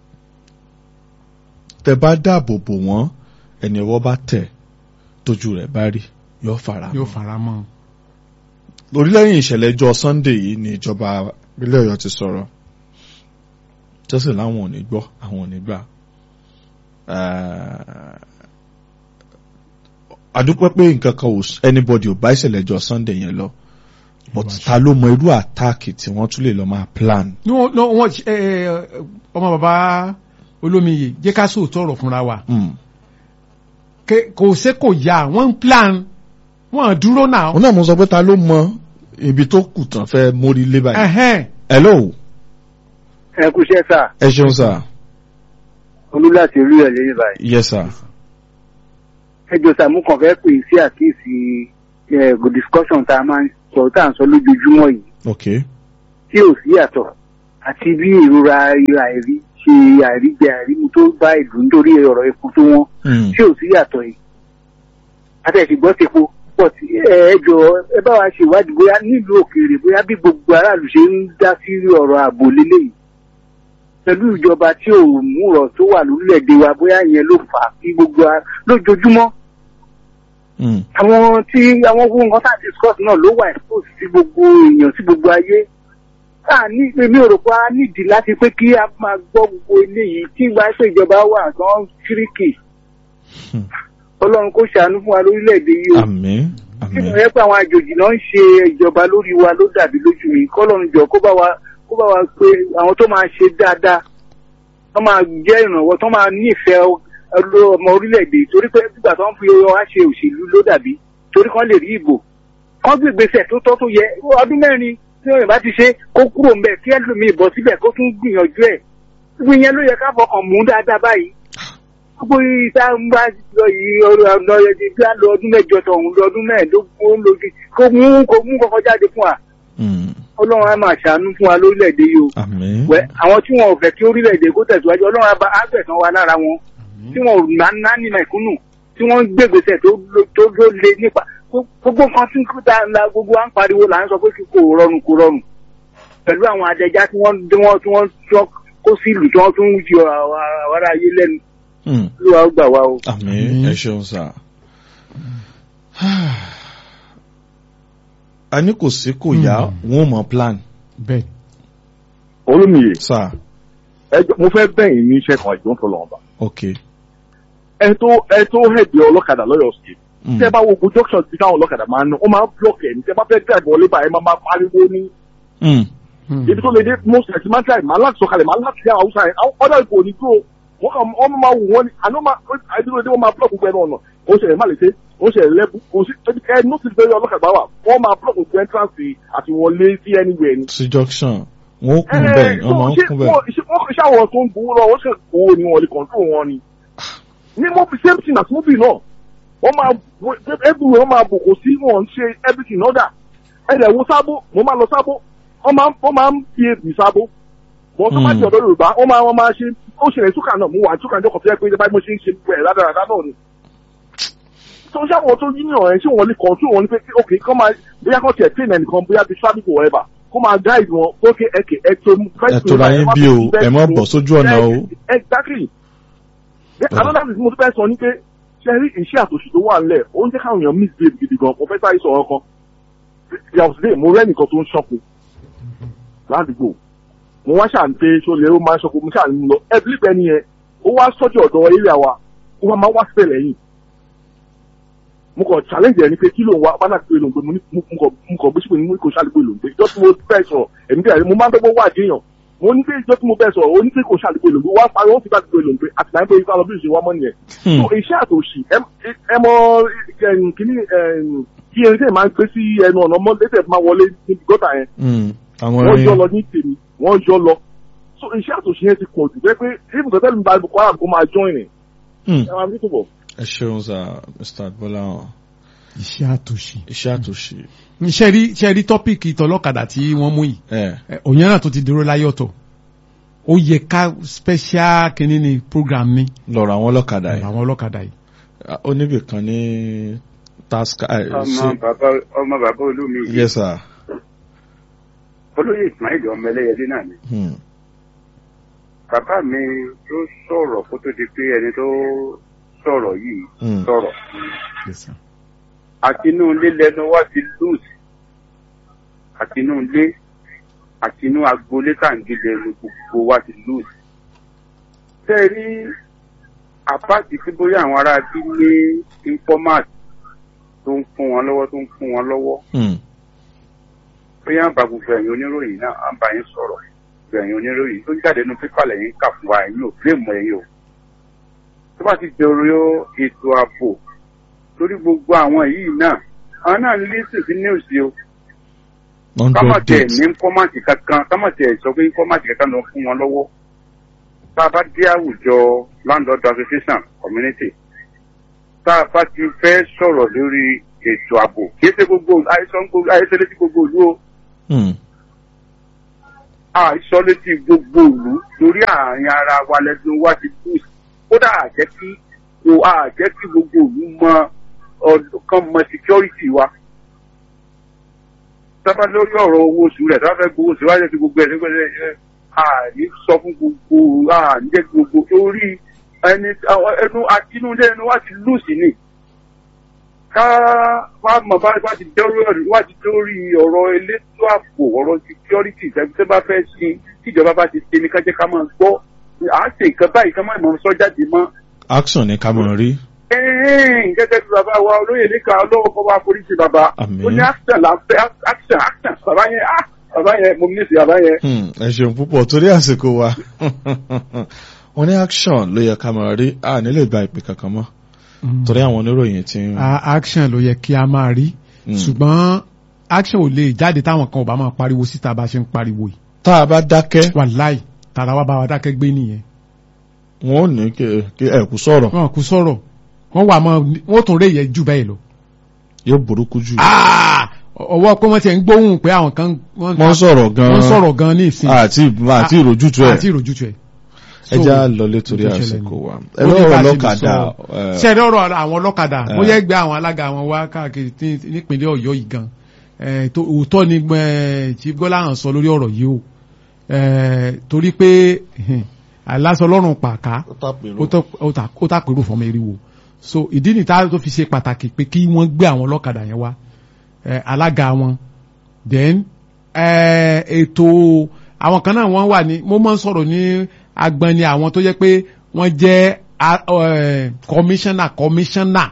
tẹ bá dáàbò bò wọ́n ẹni ọwọ́ bá tẹ̀ tójú rẹ̀ bá rí yóò fara yóò mọ́. fara mọ́. lórílẹ́yìn ìṣẹ̀lẹ̀ ẹjọ́ Sunday yìí ni ìjọba ìpínlẹ̀ Ọ̀yọ́ ti sọ̀rọ̀ tẹ́sí láwọn ò ní gbọ́ àwọn ò ní gbà. Ah, àdúpẹ́ pé nǹkan kan ò anybody ò bá ìṣẹ̀lẹ̀ ẹjọ́ Sunday yẹn lọ but ta ló mọ irú àtáàkì tí wọ́n tún lè lọ máa plan. ní wọn ní wọn ẹ ẹ ọmọ bàbá olómiyè jẹ́ ká sòótọ́ ọ̀rọ̀ fúnra wa Mm. Ké- kò sé kò yá wọ́n ń plan wọ́n dúró náà. òun náà mo sọ pé ta ló mọ ibi tó kù tán fẹ́ mórí lé báyìí. Ẹhẹ́n. hello ẹ kú iṣẹ́ sà ẹ ṣeun sir olú láti rí ẹ̀ lẹ́yìn báyìí. yes sir. ẹ jọ sàmú kan fẹ́ pè sí àkíyèsí ẹ good discussion tá a máa ń sọ tá à ń sọ lójoojúmọ́ yìí ok tí ò sí yàtọ̀ àti bí ìrora àìrí ṣe àìríjẹ àìrímu tó bá ìlú nítorí ọ̀rọ̀ epo tó wọ́n Mm. tí ò sí yàtọ̀ yìí àtẹ̀sígbọ́ ti po pọ̀ tí ẹ ẹ jọ ẹ bá wa ṣe ìwádìí bóyá nílùú òkèèrè bóyá bí gbogbo aráàlú ṣe ń dá sí ọ̀rọ̀ ààbò lélẹ́yìí pẹ̀lú ìjọba tí ò múrọ̀ tó wà lórílẹ̀‐èdè wa bóyá ìyẹn ló fà á kí gbogbo a lójoojúmọ́ Mm. àwọn tí àwọn owó nǹkan tá à ń discuss náà ló wà expose sí gbogbo èèyàn sí gbogbo ayé a ní èmi ò rò pé a nídìí láti pé kí a máa gbọ́ gbogbo eléyìí tí ìgbà pé ìjọba wà gan kíríkì Hmm. ọlọ́run kó ṣàánú fún wa lórílẹ̀‐èdè yìí o àmín tí mo àmín yẹ pé àwọn àjòjì náà ń ṣe ìjọba lórí wa ló dàbí lójú mi kọ́lọ́run jọ kó bá wa kó bá wa pé àwọn tó máa ṣe dáadáa tó máa jẹ́ ìrànwọ́ tó máa nífẹ̀ẹ́ ọlọ́- ọmọ orílẹ̀-èdè torí pé nígbà tó ń fi wá ṣe òṣèlú ló dàbí torí kan lè rí ìbò kan gbé ìgbésẹ̀ tó tọ́ tó yẹ ọdún mẹ́rin tí wọ́n bá ti ṣe kó kúrò ń bẹ̀ kí ẹlòmíì bọ̀ síbẹ̀ kó tún gbìyànjú ẹ̀ gbogbo ìyẹn ló yẹ ká fọkàn mú dáadáa báyìí gbogbo ìta ń bá lọ yìí ọ̀rọ̀ ọ̀nà ẹ̀dẹ̀ bí a lọ ọdún mẹ́jọ tọ̀hún lọ ọdún mẹ́ẹ̀ẹ́dógún ó ń lòdì kó mú kó mú kọ́kọ́ jáde fún wa Mm. ọlọ́run á máa ṣàánú fún wa lórílẹ̀‐èdè yìí o àmín wẹ àwọn tí wọn ò fẹ́ kí orílẹ̀-èdè kó tẹ̀síwájú ọlọ́run àbá àgbẹ̀sán wa lára wọn tí wọn ò ná ná ní mẹ̀kúnnù tí wọ́n ń gbègbèsè tó ló- tó ló le nípa gbogbo nǹkan tí kò tá la gbogbo à ń pariwo là ń sọ pé kí kò rọrùn kò rọrùn pẹ̀lú àwọn adẹja tí wọ́n tí wọ́n tí wọ́n tí wọ́n kó sí ìlú tí wọ́n tún ń yọ àwọn ará ayé lẹ́nu Mm. ló wàá gbà wá o. àmín ẹ ṣeun sá. a ní kò sí kò yá Mm. wọn ò mọ plan bẹ́ẹ̀ olómìye sá ẹjọ mo fẹ́ bẹ̀yìn ní iṣẹ́ kan ìjọ ń tọ́ lọ́wọ́ bá ok. ẹ tó ẹ tó hẹ̀dẹ̀ ọlọ́kadà lọ́yọ̀ sí Mm. tẹ́ bá wo gbogbo junction tí táwọn ọlọ́kadà máa ń ná ó máa ń block ẹ̀ ní tẹ́ bá fẹ́ drive wọlé báyìí máa máa pariwo ní Mm. ibi tó lè dé most ẹ̀ ti máa ń drive máa láti sọ̀kalẹ̀ máa láti ṣe àwùsá ẹ̀ ọ̀dọ̀ ìbò ní tó wọ́n kàn wọ́n máa wù wọ́n ní àná máa àdúró dé wọ́n máa block gbogbo ẹnu ọ̀nà ó ṣe ẹ̀ má lè ṣe ó ṣe ẹ̀ lẹ́bù kò sí ẹ notice pé ọlọ́kadà wà wọ́n máa block gbogbo entrance àti wọlé sí anywhere ni sí junction wọn ó kún bẹ́ẹ̀ wọ́n máa ń kún bẹ́ẹ̀. wọ́n ṣe àwọn tó ń gbowó lọ wọ́n ṣe gbowó ni wọ́n lè control wọn ni. ní mobi same thing as mobi náà wọ́n máa everywhere wọ́n máa bò kò sí wọn ṣe everything order. ẹ̀rẹ̀ wo sábó mo máa lọ sábó wọ́n máa wọ́n máa ń fi èbì sábó. wọ́n tó bá ti ọ̀dọ́ Yorùbá wọ́n máa wọ́n máa ṣe ó ṣẹlẹ̀ súkà náà mo wà súkà ní ọkọ̀ tó yẹ pé báyìí mo ṣe ń ṣe pẹ̀ ládàradà náà ni. tó ṣe àwọn tó yíyan ẹ̀ ṣé wọ́n lè control wọn ni pé ok kọ́ máa bóyá kọ́ tiẹ̀ train ẹnìkan bóyá bíi traffic or whatever kó máa guide wọn ókè ẹ̀kẹ́ ẹ̀tọ́ ẹ tó ra yín bí o ẹ má bọ̀ sójú ọ̀nà o. exactly. another thing mo tún fẹ́ sọ ni pé ṣe rí iṣẹ́ àtòṣì tó wà nílẹ̀ ó ń jẹ́ káwọn èèyàn misbehave gidi gan mo fẹ́ sáré sọ̀rọ̀ kan yàtọ̀ sí mo rẹ́ nìkan tó ń ṣọ́kù ládùúgbò mo wá ṣà ń pé ṣó lè ó máa ń ṣọ́kù mo ṣà ń lọ ẹbí pẹ́ nìyẹn ó wá sọ́jú ọ̀dọ̀ ilé àwa ó wá máa wá síbẹ̀ lẹ́yìn mo kàn challenge ẹ ni pé kí ló ń wá bánà pé lòun pé mo ní mo kàn mo kàn bó ṣe pé ní kò ṣàlùpẹ̀ lòun pé ìjọ tí mo fẹ́ sọ̀rọ̀ èmi tẹ̀ mo máa ń dọ́gbọ́ wá àdéhùn mo ní pé ìjọ tí mo fẹ́ sọ̀rọ̀ ó ní pé kò ṣàlùpẹ̀ lòun pé wá parí wọ́n fi bá dùpẹ̀ lòun pé àti láì pé ifá lọ bí ìṣe wá mọ́ nìyẹn. so iṣẹ́ àtòṣì ẹ mọ kíní kí erin tẹ̀ máa ń gbé sí ẹnu ọ̀nà mọ́ létẹ̀ máa wọlé níbi gọ́tà yẹn àwọn wọ́n yọ ẹrin lọ ní tèmi wọ́n yọ lọ so iṣẹ́ àtòṣì yẹn ti pọ̀ jù bẹ́ẹ̀ pé even tẹ́lẹ̀ mi bá Boko Haram kó máa join ẹ̀ Hmm. ẹ̀ máa bí tó bọ̀. ẹ ṣeun sá Mr. Adbọ́láwọn iṣẹ́ àtòṣì. iṣẹ́ àtòṣe ṣe rí ṣe rí tọ́pìkì tọlọ́kadà tí wọ́n mú yìí ẹ ẹ, òyìn náà tó ti dúró láyé ọ̀tọ̀ ó yẹ ká special kìíní ni program ni lọ́rọ̀ àwọn ọlọ́kadà yìí àwọn ọlọ́kadà yìí. ó níbì kan ní task ẹ, ọmọ ṣe- bàbá ọmọ bàbá olómi yìí yes sir olóyè ismail ọmọ ẹlẹ́yẹdé náà ni Hmm. bàbá mi tó sọ̀rọ̀ kó tó di pé ẹni tó sọ̀rọ̀ yìí Hmm. sọ̀rọ̀ Yes, sir. àti inú ilé lẹnu wá ti lose àti inú ilé àti inú agboolé tàǹgì lẹnu gbogbo wá ti lose. tẹ́ ẹ rí àpáàtì tí bóyá àwọn ará bí ní informat tó ń fún wọn lọ́wọ́ tó ń fún wọn lọ́wọ́ Hmm. bóyá ń bá gbogbo ẹ̀yin oníròyìn náà à ń bá yín sọ̀rọ̀ gbogbo ẹ̀yin oníròyìn tó jáde nínú pépà lẹ́yìn kà fún wa ẹ̀yin ò fíìmù ẹ̀yin o. tó bá ti dọ̀rọ̀ ètò ààbò lórí gbogbo àwọn yìí náà àwọn náà ń lísìn sí news o kámọ̀ hundred tẹ̀ days ní kọ́mọ̀tì kankan kámọ̀ tẹ̀ sọ pé kọ́mọ̀tì kankan lọ fún wọn lọ́wọ́ tá a bá dé àwùjọ landlord association community tá a bá ti fẹ́ sọ̀rọ̀ lórí ètò ààbò kì í ṣe gbogbo àìsàn gbogbo àìsàn létí gbogbo ìlú o Hmm. àìsọ létí gbogbo ìlú lórí àárín ara wa lẹ́nu wa ti kú kódà àjẹ́ kí kò àjẹ́ kí gbogbo ìlú mọ ọdún kan mọ security wa sábà lórí ọ̀rọ̀ owó oṣù rẹ̀ sábà fẹ́ gbowó oṣù wáyé ti gbogbo ẹ̀ nígbà tí àní sọ fún gbogbo àní jẹ́ gbogbo torí ẹni àwọn ẹnu àtinúdé ẹnu wá ti lùsì ni ká wá mọ̀ bá wá ti dórí ọ̀rọ̀ wá ti dórí ọ̀rọ̀ elétò ààbò ọ̀rọ̀ security ìtẹ́gbẹ́ tó bá fẹ́ sí tíjọba bá ti ṣe ní ká jẹ́ ká máa gbọ́ à ń ṣe nǹkan báyìí ká máa mọ̀ sọ jáde mọ́ action ni ká mọ̀ rí. ẹ̀ẹ́n gẹ́gẹ́ bí bàbá wa olóyè níka ọlọ́wọ́ kọ́ wa forí sí bàbá Àmín. ó ní action là ń fẹ́ action action bàbá yẹn ah bàbá yẹn mo ní sí bàbá yẹn. Hmm, ẹ ṣeun púpọ̀ torí àsìkò wa wọ́n ní action ló yẹ ká máa rí a nílè gba ìpè kankan mọ́ torí àwọn oníròyìn ti ń. A- action ló yẹ kí a máa rí Mm. ṣùgbọ́n action ò lè jáde táwọn kan ò bá máa pariwo síta bá ṣe ń pariwo yìí tá a bá dákẹ́ wàláì tara wa bá wa dákẹ́ gbé nìyẹn wọn ò ní kí kí ẹ kú sọ̀rọ̀ wọn kú sọ̀rọ̀ wọ́n wà mọ́ wọ́n tún rè yẹ jù bẹ́ẹ̀ lọ. yóò burúkú jù. Ah! ọwọ́ pé wọ́n ti ń gbóhùn pé àwọn kan wọ́n sọ̀rọ̀ gan-an wọ́n sọ̀rọ̀ gan-an ní ìsìn àti àti ìròjútu ẹ̀ àti ìròjútu ẹ̀. ẹ já lọlé torí nǹkan ṣẹlẹ̀ àsìkò ni. wa Ó ẹ ní lọ́rọ̀ bá a ṣe lè lọ́kadà sọ. ṣẹ́ẹ̀dẹ́ ọ̀rọ̀ àwọn ọlọ́kadà Eh. bóyá ẹgbẹ́ àwọn alága àwọn wá káàkiri ní- nípínlẹ̀ ọ̀yọ́ yìí gan Eh, tó- òótọ́ ni eh, Chief Gbọ́láhàn sọ lórí ọ̀rọ̀ yìí o Eh, torí pé aláṣọ ọlọ́run pàká ó tọ́- ó ta- ó tàpérò fọmọ eriwo so ìdí nìta tó fi ṣe pàtàkì pé kí wọ́n gbé àwọn ọlọ́kadà yẹn wá eh, alága wọn then eh, ètò àwọn kan náà wọ́n wà ní mo máa ń sọ̀rọ̀ ní agbani àwọn tó jẹ́ pé wọ́n jẹ́ a- eh, commissioner commissioner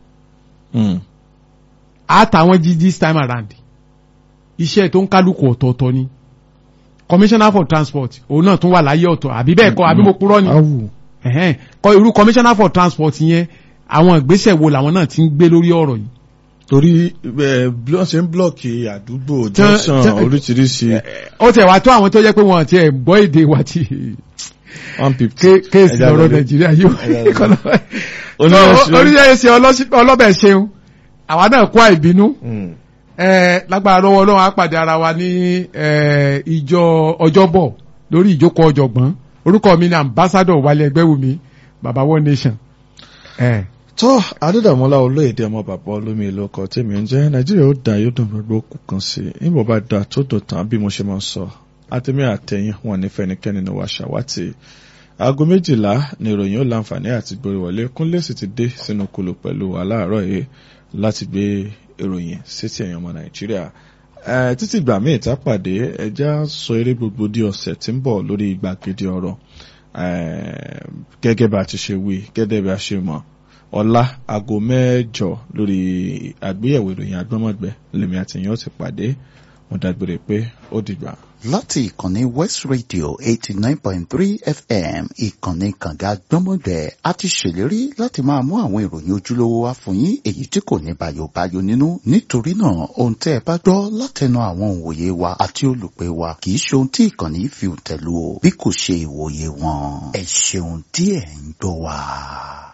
àtàwọn jí this time around iṣẹ́ tó ń kálukú ọ̀tọ̀ọ̀tọ̀ ni commissioner for transport òun náà tún wà láyé ọ̀tọ̀ àbí bẹ́ẹ̀ kọ́ àbí mo purọ́ ni awù ẹ̀hẹ́n kọ́ irú commissioner for transport yẹn àwọn ìgbésẹ̀ wo làwọn náà ti ń gbé lórí ọ̀rọ̀ yìí torí ẹ bí wọ́n ṣe ń blọọkì àdúgbò Tán- junction tán- oríṣiríṣi ó tẹ̀ wá tó àwọn tó jẹ́ pé wọ́n ti ẹ̀ gbọ́ èdè wa ti one fifty. ké- kéèsì Ẹja lọ́rọ̀ lọlé. nàìjíríà yóò Ẹja lọlé. Oníyẹ̀ṣẹ̀- oríṣiríṣi ọlọ́bẹ̀ ṣeun àwa náà kó àìbínú Hmm. ẹ lágbára lọ́wọ́ ọlọ́run á pàdé ara wa ní ẹ, ìjọ ọjọ́bọ̀ lórí ìjókòó ọ̀jọ̀gbọ́n orúkọ mi ni ambassador wálé ẹgbẹ́wùmí baba one nation. ẹ tó adédàmọ́lá olóyèdè ọmọ bàbá olómi ìlú ọkọ̀ tèmi ń jẹ́ nàìjíríà ó dà yóò dùn gbogbo kù kan sí i níbo bá dà tó dùn tán bí mo ṣe máa ń sọ àtẹ̀mí àtẹ̀yìn wọn ní fẹnikẹ́ni ní wàá ṣàwátì aago méjìlá ni ìròyìn ó láǹfààní àti gbórí wọlé kúnlé sì ti dé sínú kulu pẹ̀lú aláàárọ̀ yìí láti gbé ìròyìn sétí ẹ̀yàn ọmọ nàìjíríà Eh, títí ìgbà míì tá pàdé ẹjá sọ eré gbogbo di ọ̀sẹ̀ tí ń bọ̀ lórí gbàgede ọ̀rọ̀ Eh, gẹ́gẹ́ bá a ti ṣe wí gẹ́gẹ́ bí a ṣe mọ̀ ọ̀la aago mẹ́jọ lórí àgbéyẹ̀wò ìròyìn agbọ́mọ̀gbẹ́ lèmi àtìyàn ti pàdé mo dágbére pé ó dìgbà. láti ìkànnì west radio eighty nine point three fm ìkànnì kànga gbọ́mọgbẹ́ a ti ṣèlérí láti máa mú àwọn ìròyìn ojúlówó wá fún yín èyí tí kò ní bayobayo nínú nítorí náà ohun tẹ́ ẹ bá gbọ́ látẹnu àwọn òǹwòye wa àti olùpẹ̀ wa kì í ṣe ohun tí ìkànnì fi tẹ̀lú o bí kò ṣe ìwòye wọn ẹ ṣeun tí ẹ̀ ń gbọ́ wa.